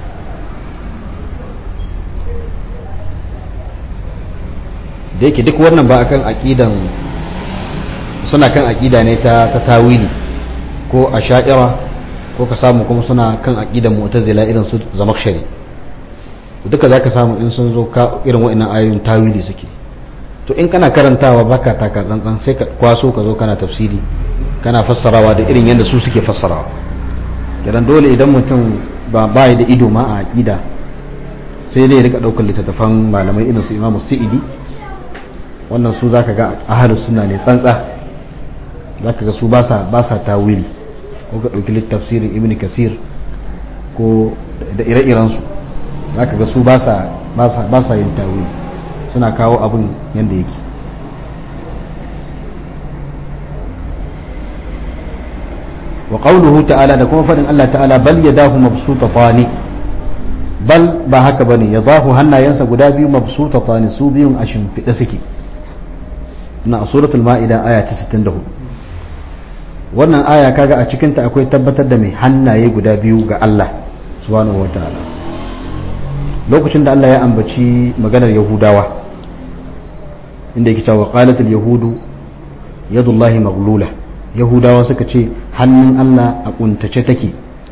da yake duk wannan ba akan aqidan suna kan aqida ne ta ta tawili ko asha'ira ko ka samu kuma suna kan aqidan mu'tazila irin su zamakshari duka zaka samu in sun zo ka irin wa'annan ayoyin tawili suke to in kana karantawa baka taka tsantsan sai ka kwaso ka zo kana tafsiri kana fassarawa da irin yadda su suke fassarawa kiran dole idan mutum ba bai da ido ma a aqida sai dai rika daukar littattafan malamai irin su Imam Sa'idi wannan su zaka ga ahlus sunna ne tsantsa zaka ga su ba sa ba sa tawili ko ka dauki littafsirin Ibn Kasir ko da ire-iren su zaka ga su ba sa ba sa yin tawili suna kawo abin yadda yake wa qawluhu ta'ala da kuma fadin Allah ta'ala bal yadahu mabsutatani bal ba haka bane yadahu hannayensa guda biyu mabsutatani su biyun a shimfiɗe suke na suratul ma'ida aya ta 64 wannan aya kaga a cikin ta akwai tabbatar da mai hannaye guda biyu ga Allah subhanahu wataala lokacin da Allah ya ambaci maganar yahudawa inda yake cewa qalatul yahudu yadullahi maghlula yahudawa suka ce hannun Allah a kuntace take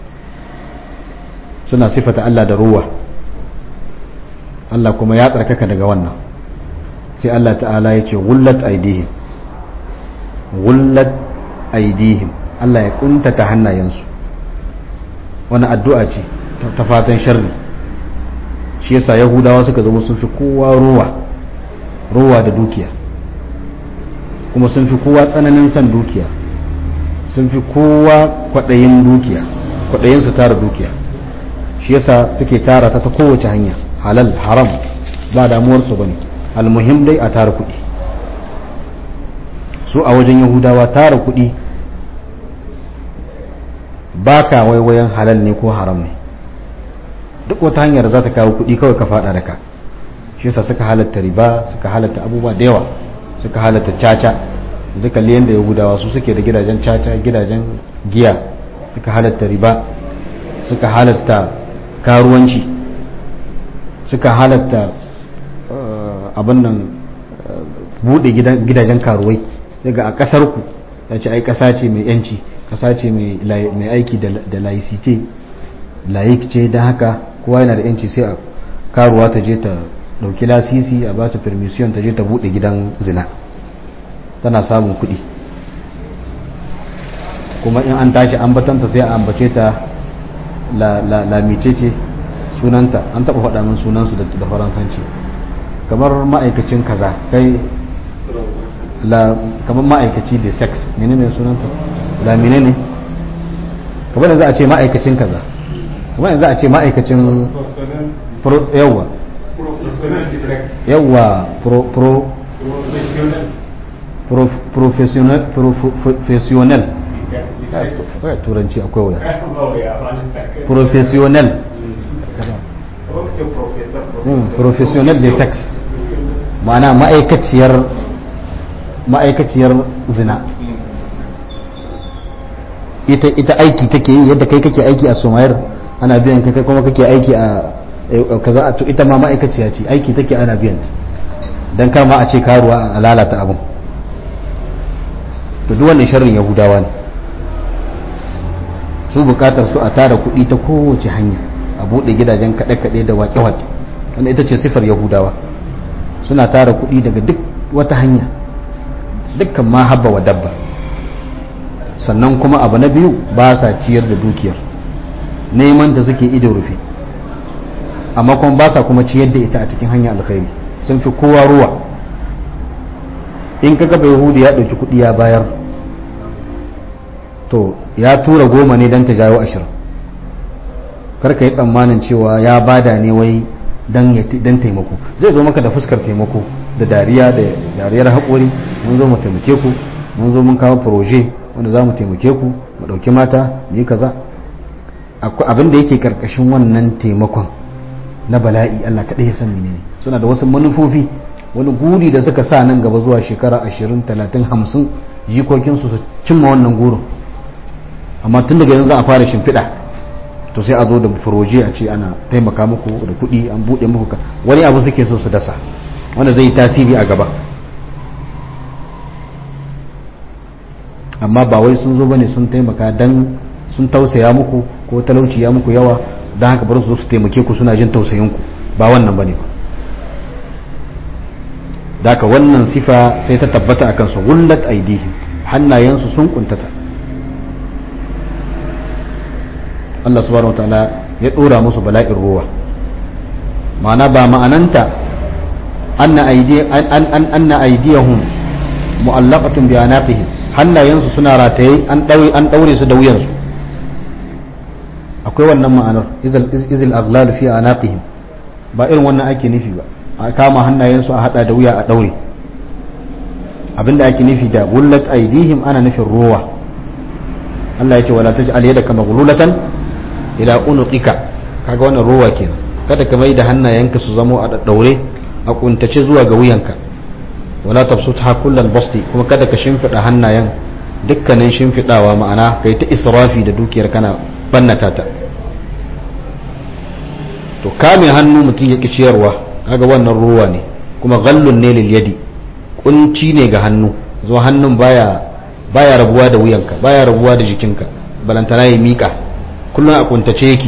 suna sifata Allah da ruwa Allah kuma ya tsarkaka daga wannan sai Allah ta'ala ya ce gullat aidihim gullat aidihim Allah ya kuntata hannayensu wani addu'a ce ta fatan sharri shi yasa yahudawa suka zama sun fi kowa ruwa ruwa da dukiya kuma sun fi kowa tsananin son dukiya sun fi kowa kwaɗayin dukiya kwaɗayin su tara dukiya shi yasa suke tara ta ta kowace hanya halal haram ba damuwarsu ba ne almuhim dai a tara kuɗi su a wajen yahudawa tara kuɗi ba ka waiwayen halal ne ko haram ne duk wata hanyar za ta kawo kuɗi kawai ka faɗa da ka shi yasa suka halatta riba suka halatta abubuwa da yawa suka halatta caca zai kalli yadda yahudawa su suke da gidajen caca gidajen giya suka halatta riba suka halatta karuwanci suka halatta abin nan bude gidajen karuwai daga a kasar ku ya ce ai kasa ce mai yanci kasa ce mai aiki da laicite laik ce don haka kowa yana da yanci sai a karuwa ta je ta dauki lasisi a ba ta permission ta je ta bude gidan zina tana samun kuɗi kuma in an tashi ambatanta sai a ambace ta lamicece sunanta an taɓa faɗa min sunansu da faransanci kamar ma'aikacin kaza kai kamar ma'aikaci da sex menene sunanta lamine ne kamar da za a ce ma'aikacin kaza kamar da za a ce ma'aikacin yawwa yawwa pro professional professional turanci akwai wuya professional professional de sex ma'ana ma'aikaciyar ma'aikaciyar zina ita ita aiki take yi yadda kai kake aiki a somayar ana biyan kai kai kuma kake aiki a kaza to ita ma ma'aikaciya ce aiki take ana biyan dan kar ma a ce karuwa a lalata abun to duk wannan sharrin yahudawa ne su bukatar su a tara kuɗi ta kowace hanya a buɗe gidajen kaɗe-kaɗe da waƙe-waƙe wanda ita ce sifar yahudawa suna tara kuɗi daga duk wata hanya dukkan ma habba wa dabba sannan kuma abu na biyu ba sa ciyar da dukiyar neman da suke ido rufe amma kuma ba sa kuma ciyar da ita a cikin hanya alkhairi sun fi kowa ruwa in ka gaba yahudi ya ɗauki kuɗi ya bayar to ya tura goma ne don ta jawo ashirin karka yi tsammanin cewa ya bada ne wai don taimako zai zo maka da fuskar taimako da dariya da dariyar haƙori mun zo mu taimake ku mun zo mun kawo proje wanda za mu taimake ku mu ɗauki mata mu yi kaza abin da yake karkashin wannan taimakon na bala'i Allah kaɗai ya san menene suna da wasu manufofi wani guri da suka sa nan gaba zuwa shekara 20 30 50 jikokinsu su cimma wannan gurin amma tun daga yanzu za a fara shimfiɗa to sai a zo da furoje a ce ana taimaka muku da kuɗi an buɗe muku wani abu suke so su dasa wanda zai yi tasiri a gaba amma ba wai sun zo bane sun taimaka dan sun tausaya muku ko talauci ya muku yawa don haka bari su zo su taimake ku suna jin tausayinku ba wannan bane ba daga wannan sifa sai ta tabbata akan su gullat aidihim hannayensu sun kuntata Allah subhanahu wa ta'ala ya dora musu bala'in ruwa ma'ana ba ma'ananta anna aidi an an anna aidiyahum mu'allaqatun bi anaqihim hannayensu suna rataye an daure an daure su da wuyansu akwai wannan ma'anar izil izil aghlal fi anaqihim ba irin wannan ake nufi ba a kama hannayensu a hada da wuya a daure abinda ake nufi da gullat aidihim ana nufin ruwa Allah ya ce wala taj'al yadaka maghlulatan ila unuqika kaga wannan ruwa kenan kada ka mai da hannayenka su zamo a daddaure a kuntace zuwa ga wuyanka wala tabsutha kullal basti kuma kada ka shimfida hannayen dukkanin shimfidawa ma'ana kai ta israfi da dukiyar kana bannata ta to kame hannu mutum ya ciyarwa kaga wannan ruwa ne kuma ghallun ne lil yadi kunci ne ga hannu zo hannun baya baya rabuwa da wuyanka baya rabuwa da jikinka balantana ya mika kullum a kuntace yake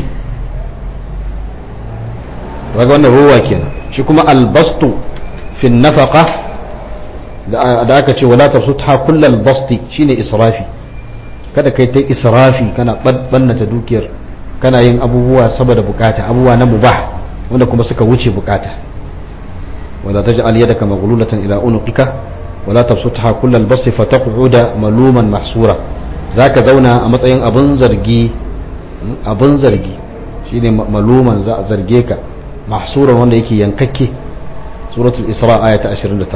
kaga wannan ruwa kenan shi kuma albastu fi nafaqa da aka ce wala tabsutha kullal basti shine israfi kada kai ta israfi kana bannata dukiyar kana yin abubuwa saboda bukata abubuwa na mubah wanda kuma suka wuce bukata wala taj'al yadaka maghlulatan ila unuqika wala tabsutha kullal basti fataq'uda maluman mahsura zaka zauna a matsayin abun zargi abun zargi shine maluman za a zarge ka mahsuran wanda yake yankakke suratul isra aya ta 29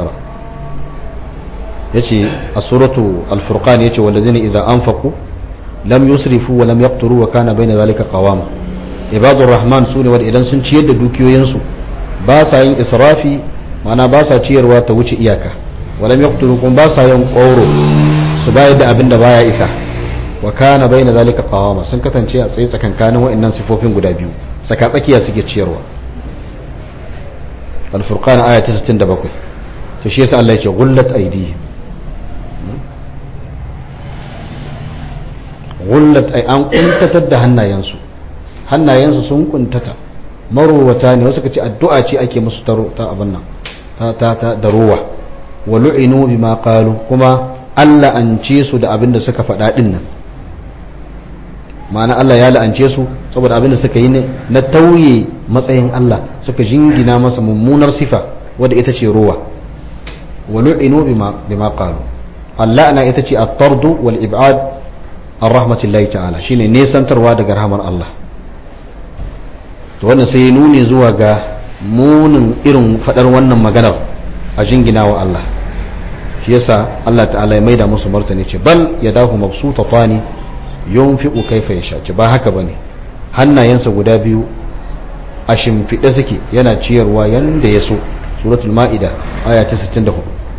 yace a suratu al-furqan yace walladhina idza anfaqu lam yusrifu wa lam yaqturu wa kana bayna zalika qawama ibadur rahman sune wanda idan sun ciyar da dukiyoyin su ba sa yin israfi mana ba sa ciyarwa ta wuce iyaka wa lam yaqturu kuma ba sa yin qawro su bayar da abin da baya isa wa kana bayna zalika qawama sun kasance a tsaye tsakankanin wa'annan sifofin guda biyu tsaka tsakiya suke ciyarwa al-furqan aya ta 67 to shi yasa Allah ya ce gullat aydihim gullat ay an kuntatar da hannayensu hannayensu sun kuntata marowata ne wasu kace addu'a ce ake musu taro ta abin nan ta ta ta da ruwa wa lu'inu bima qalu kuma Allah an ce su da abin da suka faɗa din nan ma'ana Allah ya la'ance su saboda abin da suka yi ne na tauye matsayin Allah suka jingina masa mummunar sifa wadda ita ce ruwa wa lu'inu bima bima qalu Allah ana ita ce at-tardu wal ib'ad an rahmatullahi ta'ala shine nesantarwa daga rahmar Allah to wannan sai nuni zuwa ga munin irin fadar wannan maganar a jingina wa Allah shi yasa Allah ta'ala ya maida musu martani ce bal yadahu mabsutatani yunfiqu kaifa yasha ce ba haka bane hannayensa guda biyu a shimfiɗe suke yana ciyarwa yanda ya so suratul ma'ida aya ta 64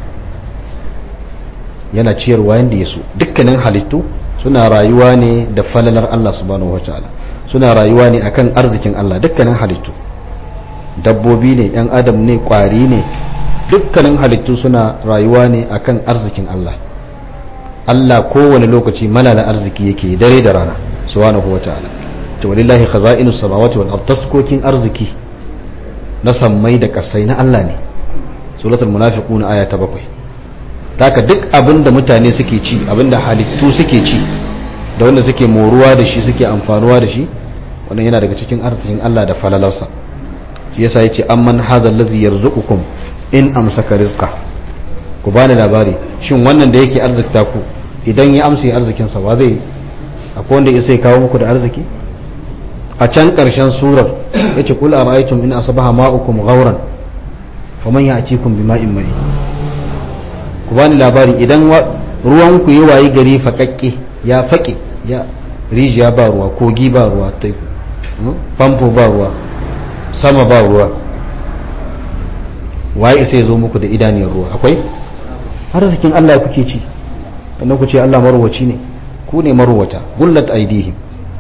yana ciyarwa yanda ya so dukkanin halittu suna rayuwa ne da falalar Allah subhanahu wataala suna rayuwa ne akan arzikin Allah dukkanin halittu dabbobi ne yan adam ne kwari ne dukkanin halittu suna rayuwa ne akan arzikin Allah Allah kowane lokaci malala arziki yake dare da rana subhanahu wataala to walillahi khaza'inus samawati wal ard taskokin arziki na sammai da kasai na Allah ne suratul munafiqun aya ta bakwai taka duk abin da mutane suke ci abin da halittu suke ci da wanda suke moruwa da shi suke amfanuwa da shi wannan yana daga cikin arzikin Allah da falalarsa shi yasa yace amman hazal ladzi yarzuqukum in amsaka rizqa ku bani labari shin wannan da yake arzikta ku idan ya amsa arzikin sa wa zai akwai wanda ya sai kawo muku da arziki a can karshen surar yace kul ara'aytum in asbaha ma'ukum ghawran faman ya'tikum bima'in ma'i ku bani labari idan ruwan ku yi wayi gari faƙaƙƙe ya faƙe ya rijiya ba ruwa kogi ba ruwa famfo ba ruwa sama ba ruwa waye sai ya zo muku da idaniyar ruwa akwai arzikin Allah kuke ci sannan ku ce Allah marwaci ne ku ne marwata gullat aidihim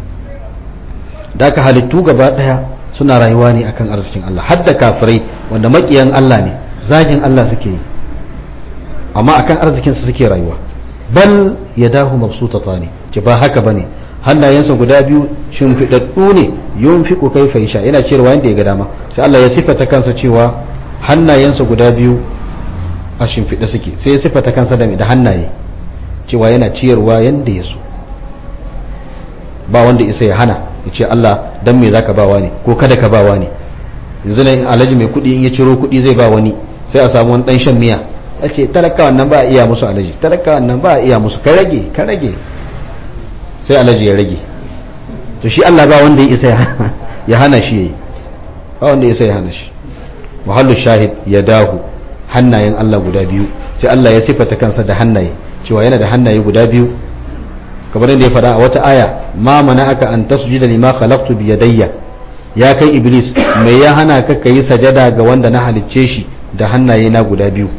da ka halittu gaba daya suna rayuwa ne akan arzikin Allah har da kafirai wanda makiyan Allah ne zagin Allah suke yi amma akan arzikin su suke rayuwa bal yadahu mabsutata ne ce ba haka bane hannayensa guda biyu shimfiɗaɗɗu ne yunfiqu kaifa yasha yana cewa yanda ya ga dama sai Allah ya sifata kansa cewa hannayensa guda biyu a shimfiɗe suke sai ya sifata kansa da da hannaye cewa yana ciyarwa yanda ya so ba wanda isa ya hana ya ce Allah dan me zaka bawa ne ko kada ka bawa ne yanzu ne alhaji mai kuɗi in ya ciro kuɗi zai ba wani sai a samu wani ɗan shan miya ya ce talakawan nan ba a iya musu alhaji talakawan nan ba a iya musu ka rage ka rage sai alhaji ya rage to shi Allah ba wanda ya isa ya hana shi yayi ba wanda ya isa ya hana shi muhallu shahid ya dahu hannayen Allah guda biyu sai Allah ya sifata kansa da hannaye cewa yana da hannaye guda biyu kamar yadda ya faɗa a wata aya ma mana aka an tasjuda lima khalaqtu bi yadayya ya kai iblis me ya hana ka kai sajada ga wanda na halicce shi da hannaye na guda biyu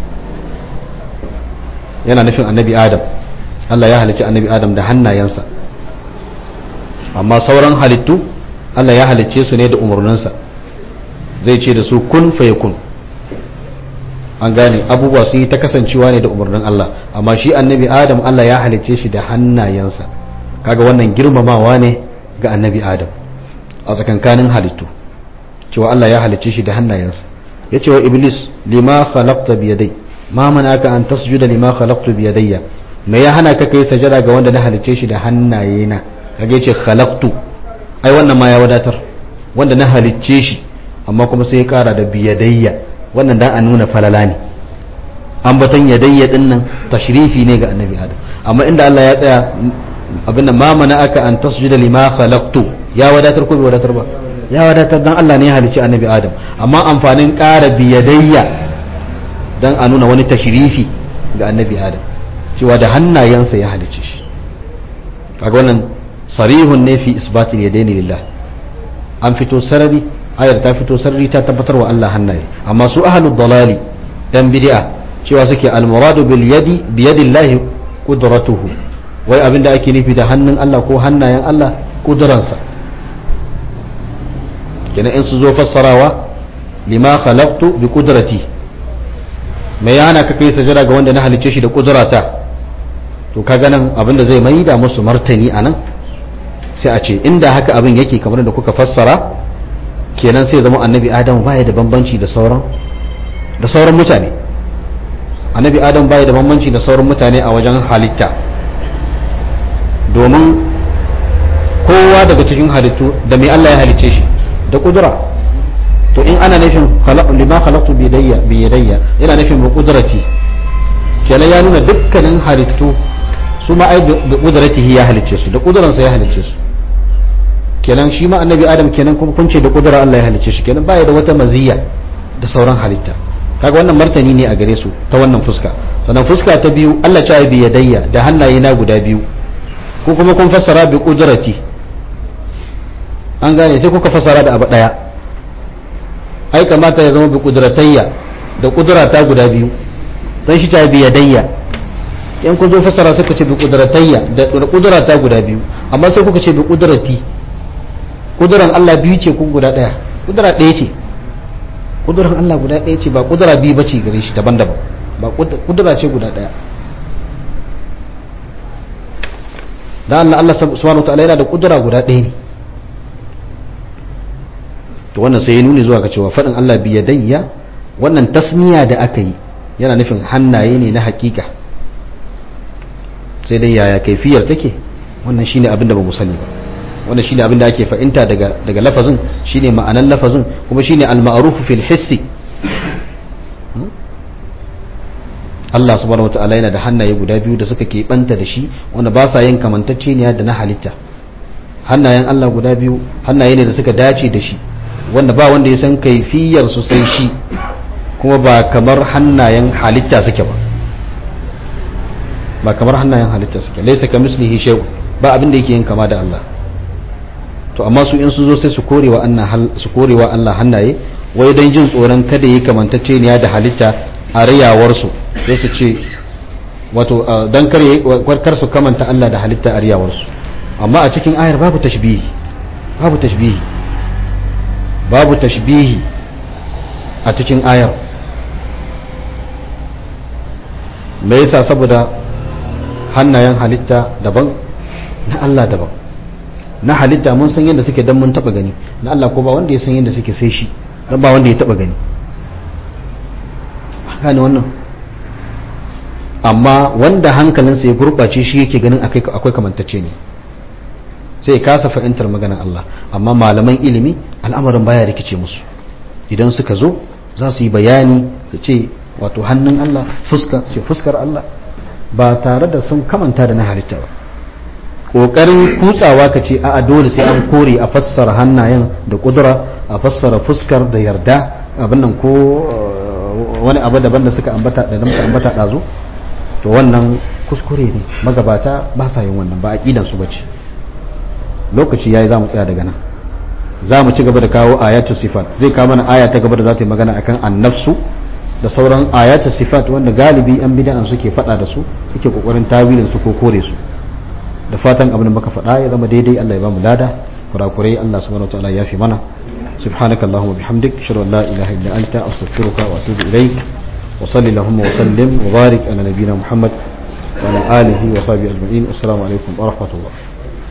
yana nufin annabi adam Allah ya halicci annabi adam da hannayensa amma sauran halittu Allah ya halicce su ne da umarninsa zai ce da su kun fayakun an gane abubuwa su yi ta kasancewa ne da umarnin Allah amma shi annabi adam Allah ya halicce shi da hannayensa kaga wannan girmamawa ne ga annabi adam a tsakankanin halittu cewa Allah ya halicce shi da hannayensa ya ce wa iblis lima khalaqta bi yadai ma manaka an tasjuda lima khalaqtu bi yadayya me ya hana ka kai sajada ga wanda na halicce shi da hannayena kage ce khalaqtu ai wannan ma ya wadatar wanda na halicce shi amma kuma sai ya kara da biyadayya wannan dan a nuna falala ne ambaton yadayya din nan tashrifi ne ga annabi adam amma inda Allah ya tsaya abin da ma mana aka an tasjuda lima khalaqtu ya wadatar ko bai wadatar ba ya wadatar dan Allah ne ya halicci annabi adam amma amfanin kara biyadayya dan a nuna wani tashrifi ga annabi adam cewa da hannayensa ya halicce shi kaga wannan sarihun ne fi isbatil yadaini lillah an fito sarari ayar ta fito sarari ta tabbatar wa Allah hannaye amma su ahlud dalali dan bid'a cewa suke almuradu bil yadi bi yadillahi qudratuhu wai abinda ake nufi da hannun Allah ko hannayen Allah kuduransa kenan in su zo fassarawa lima khalaqtu bi qudrati me yana ka kai sajada ga wanda na halicce shi da kudurata to kaga nan abinda zai mai da musu martani anan sai a ce inda haka abin yake kamar da kuka fassara kenan sai zama annabi adam baya da bambanci da sauran da sauran mutane annabi adam baya da bambanci da sauran mutane a wajen halitta domin kowa daga cikin halittu da mai Allah ya halicce shi da kudura to in ana nufin lima khalaqtu bi yadayya bi yadayya yana nufin bi qudrati kenan ya nuna dukkanin halittu su ma ai da qudratihi ya halicce su da kuduransa ya halicce su kenan shi ma annabi adam kenan kuma kun ce da kudura Allah ya halicce shi kenan baya da wata maziyya da sauran halitta kaga wannan martani ne a gare su ta wannan fuska sannan fuska ta biyu Allah ya bi yadayya da hannaye na guda biyu ko kuma kun fassara bi qudrati an gane sai kuka fassara da abu daya ai kamata ya zama bi qudratayya da kudurata guda biyu dan shi ta bi yadayya yan kun zo fassara suka ce bi qudratayya da kudurata guda biyu amma sai kuka ce bi qudrati kuduran Allah biyu ce ko guda ɗaya kudura ɗaya ce kuduran Allah guda ɗaya ce ba kudura biyu ba ce gare shi daban-daban ba kudura ce guda ɗaya da Allah Allah subhanahu ta'ala yana da kudura guda ɗaya ne to wannan sai ya nuni zuwa ga cewa faɗin Allah biyadayya wannan tasniya da aka yi yana nufin hannaye ne na hakika sai dai yaya kaifiyar take wannan shine abin da ba mu sani ba wanda shine abin da ake fahimta daga daga lafazin shine ma'anan lafazin kuma shine al-ma'ruf fil hissi Allah subhanahu wataala yana da hannaye guda biyu da suka keɓanta da shi wanda ba sa yin kamantacceniya da na halitta hannayen Allah guda biyu hannaye ne da suka dace da shi wanda ba wanda ya san kaifiyar su sai shi kuma ba kamar hannayen halitta suke ba ba kamar hannayen halitta suke laysa kamislihi shay ba abin da yake yin kama da Allah to amma su in su zo sai su korewa Allah su korewa Allah hannaye wai don jin tsoron kada yi kamantacce ne da halitta a riyawarsu sai su ce wato don kar su kamanta Allah da halitta a riyawarsu amma a cikin ayar babu tashbihi babu tashbihi babu tashbihi a cikin ayar me yasa saboda hannayen halitta daban na Allah daban na halitta mun san yadda suke dan mun taba gani na Allah ko ba wanda ya san yadda suke sai shi dan ba wanda ya taba gani gane wannan amma wanda hankalinsa ya gurɓace shi yake ganin akwai kamantacce ne sai kasa fahimtar maganar Allah amma malaman ilimi al'amarin baya rikice musu idan suka zo za su yi bayani su ce wato hannun Allah fuska ce fuskar Allah ba tare da sun kamanta da na halitta ba ƙoƙarin kutsawa ka ce a dole sai an kore a fassara hannayen da ƙudura a fassara fuskar da yarda abin nan ko wani abu daban da suka ambata da muka ambata ɗazu to wannan kuskure ne magabata ba sa yin wannan ba aqidan su bace lokaci yayi zamu tsaya daga nan zamu ci gaba da kawo ayatu sifat zai kawo mana aya ta gaba da za ta yi magana akan annafsu da sauran ayatu sifat wanda galibi an bid'an suke fada da su suke kokarin tawilin su ko kore su da fatan abin da muka faɗa ya zama daidai Allah ya ba mu lada kurakurai Allah subhanahu wataala ya fi mana سبحانك اللهم وبحمدك اشهد ان لا اله الا انت استغفرك واتوب اليك وصلي اللهم وسلم وبارك على نبينا محمد وعلى اله وصحبه اجمعين والسلام عليكم ورحمه الله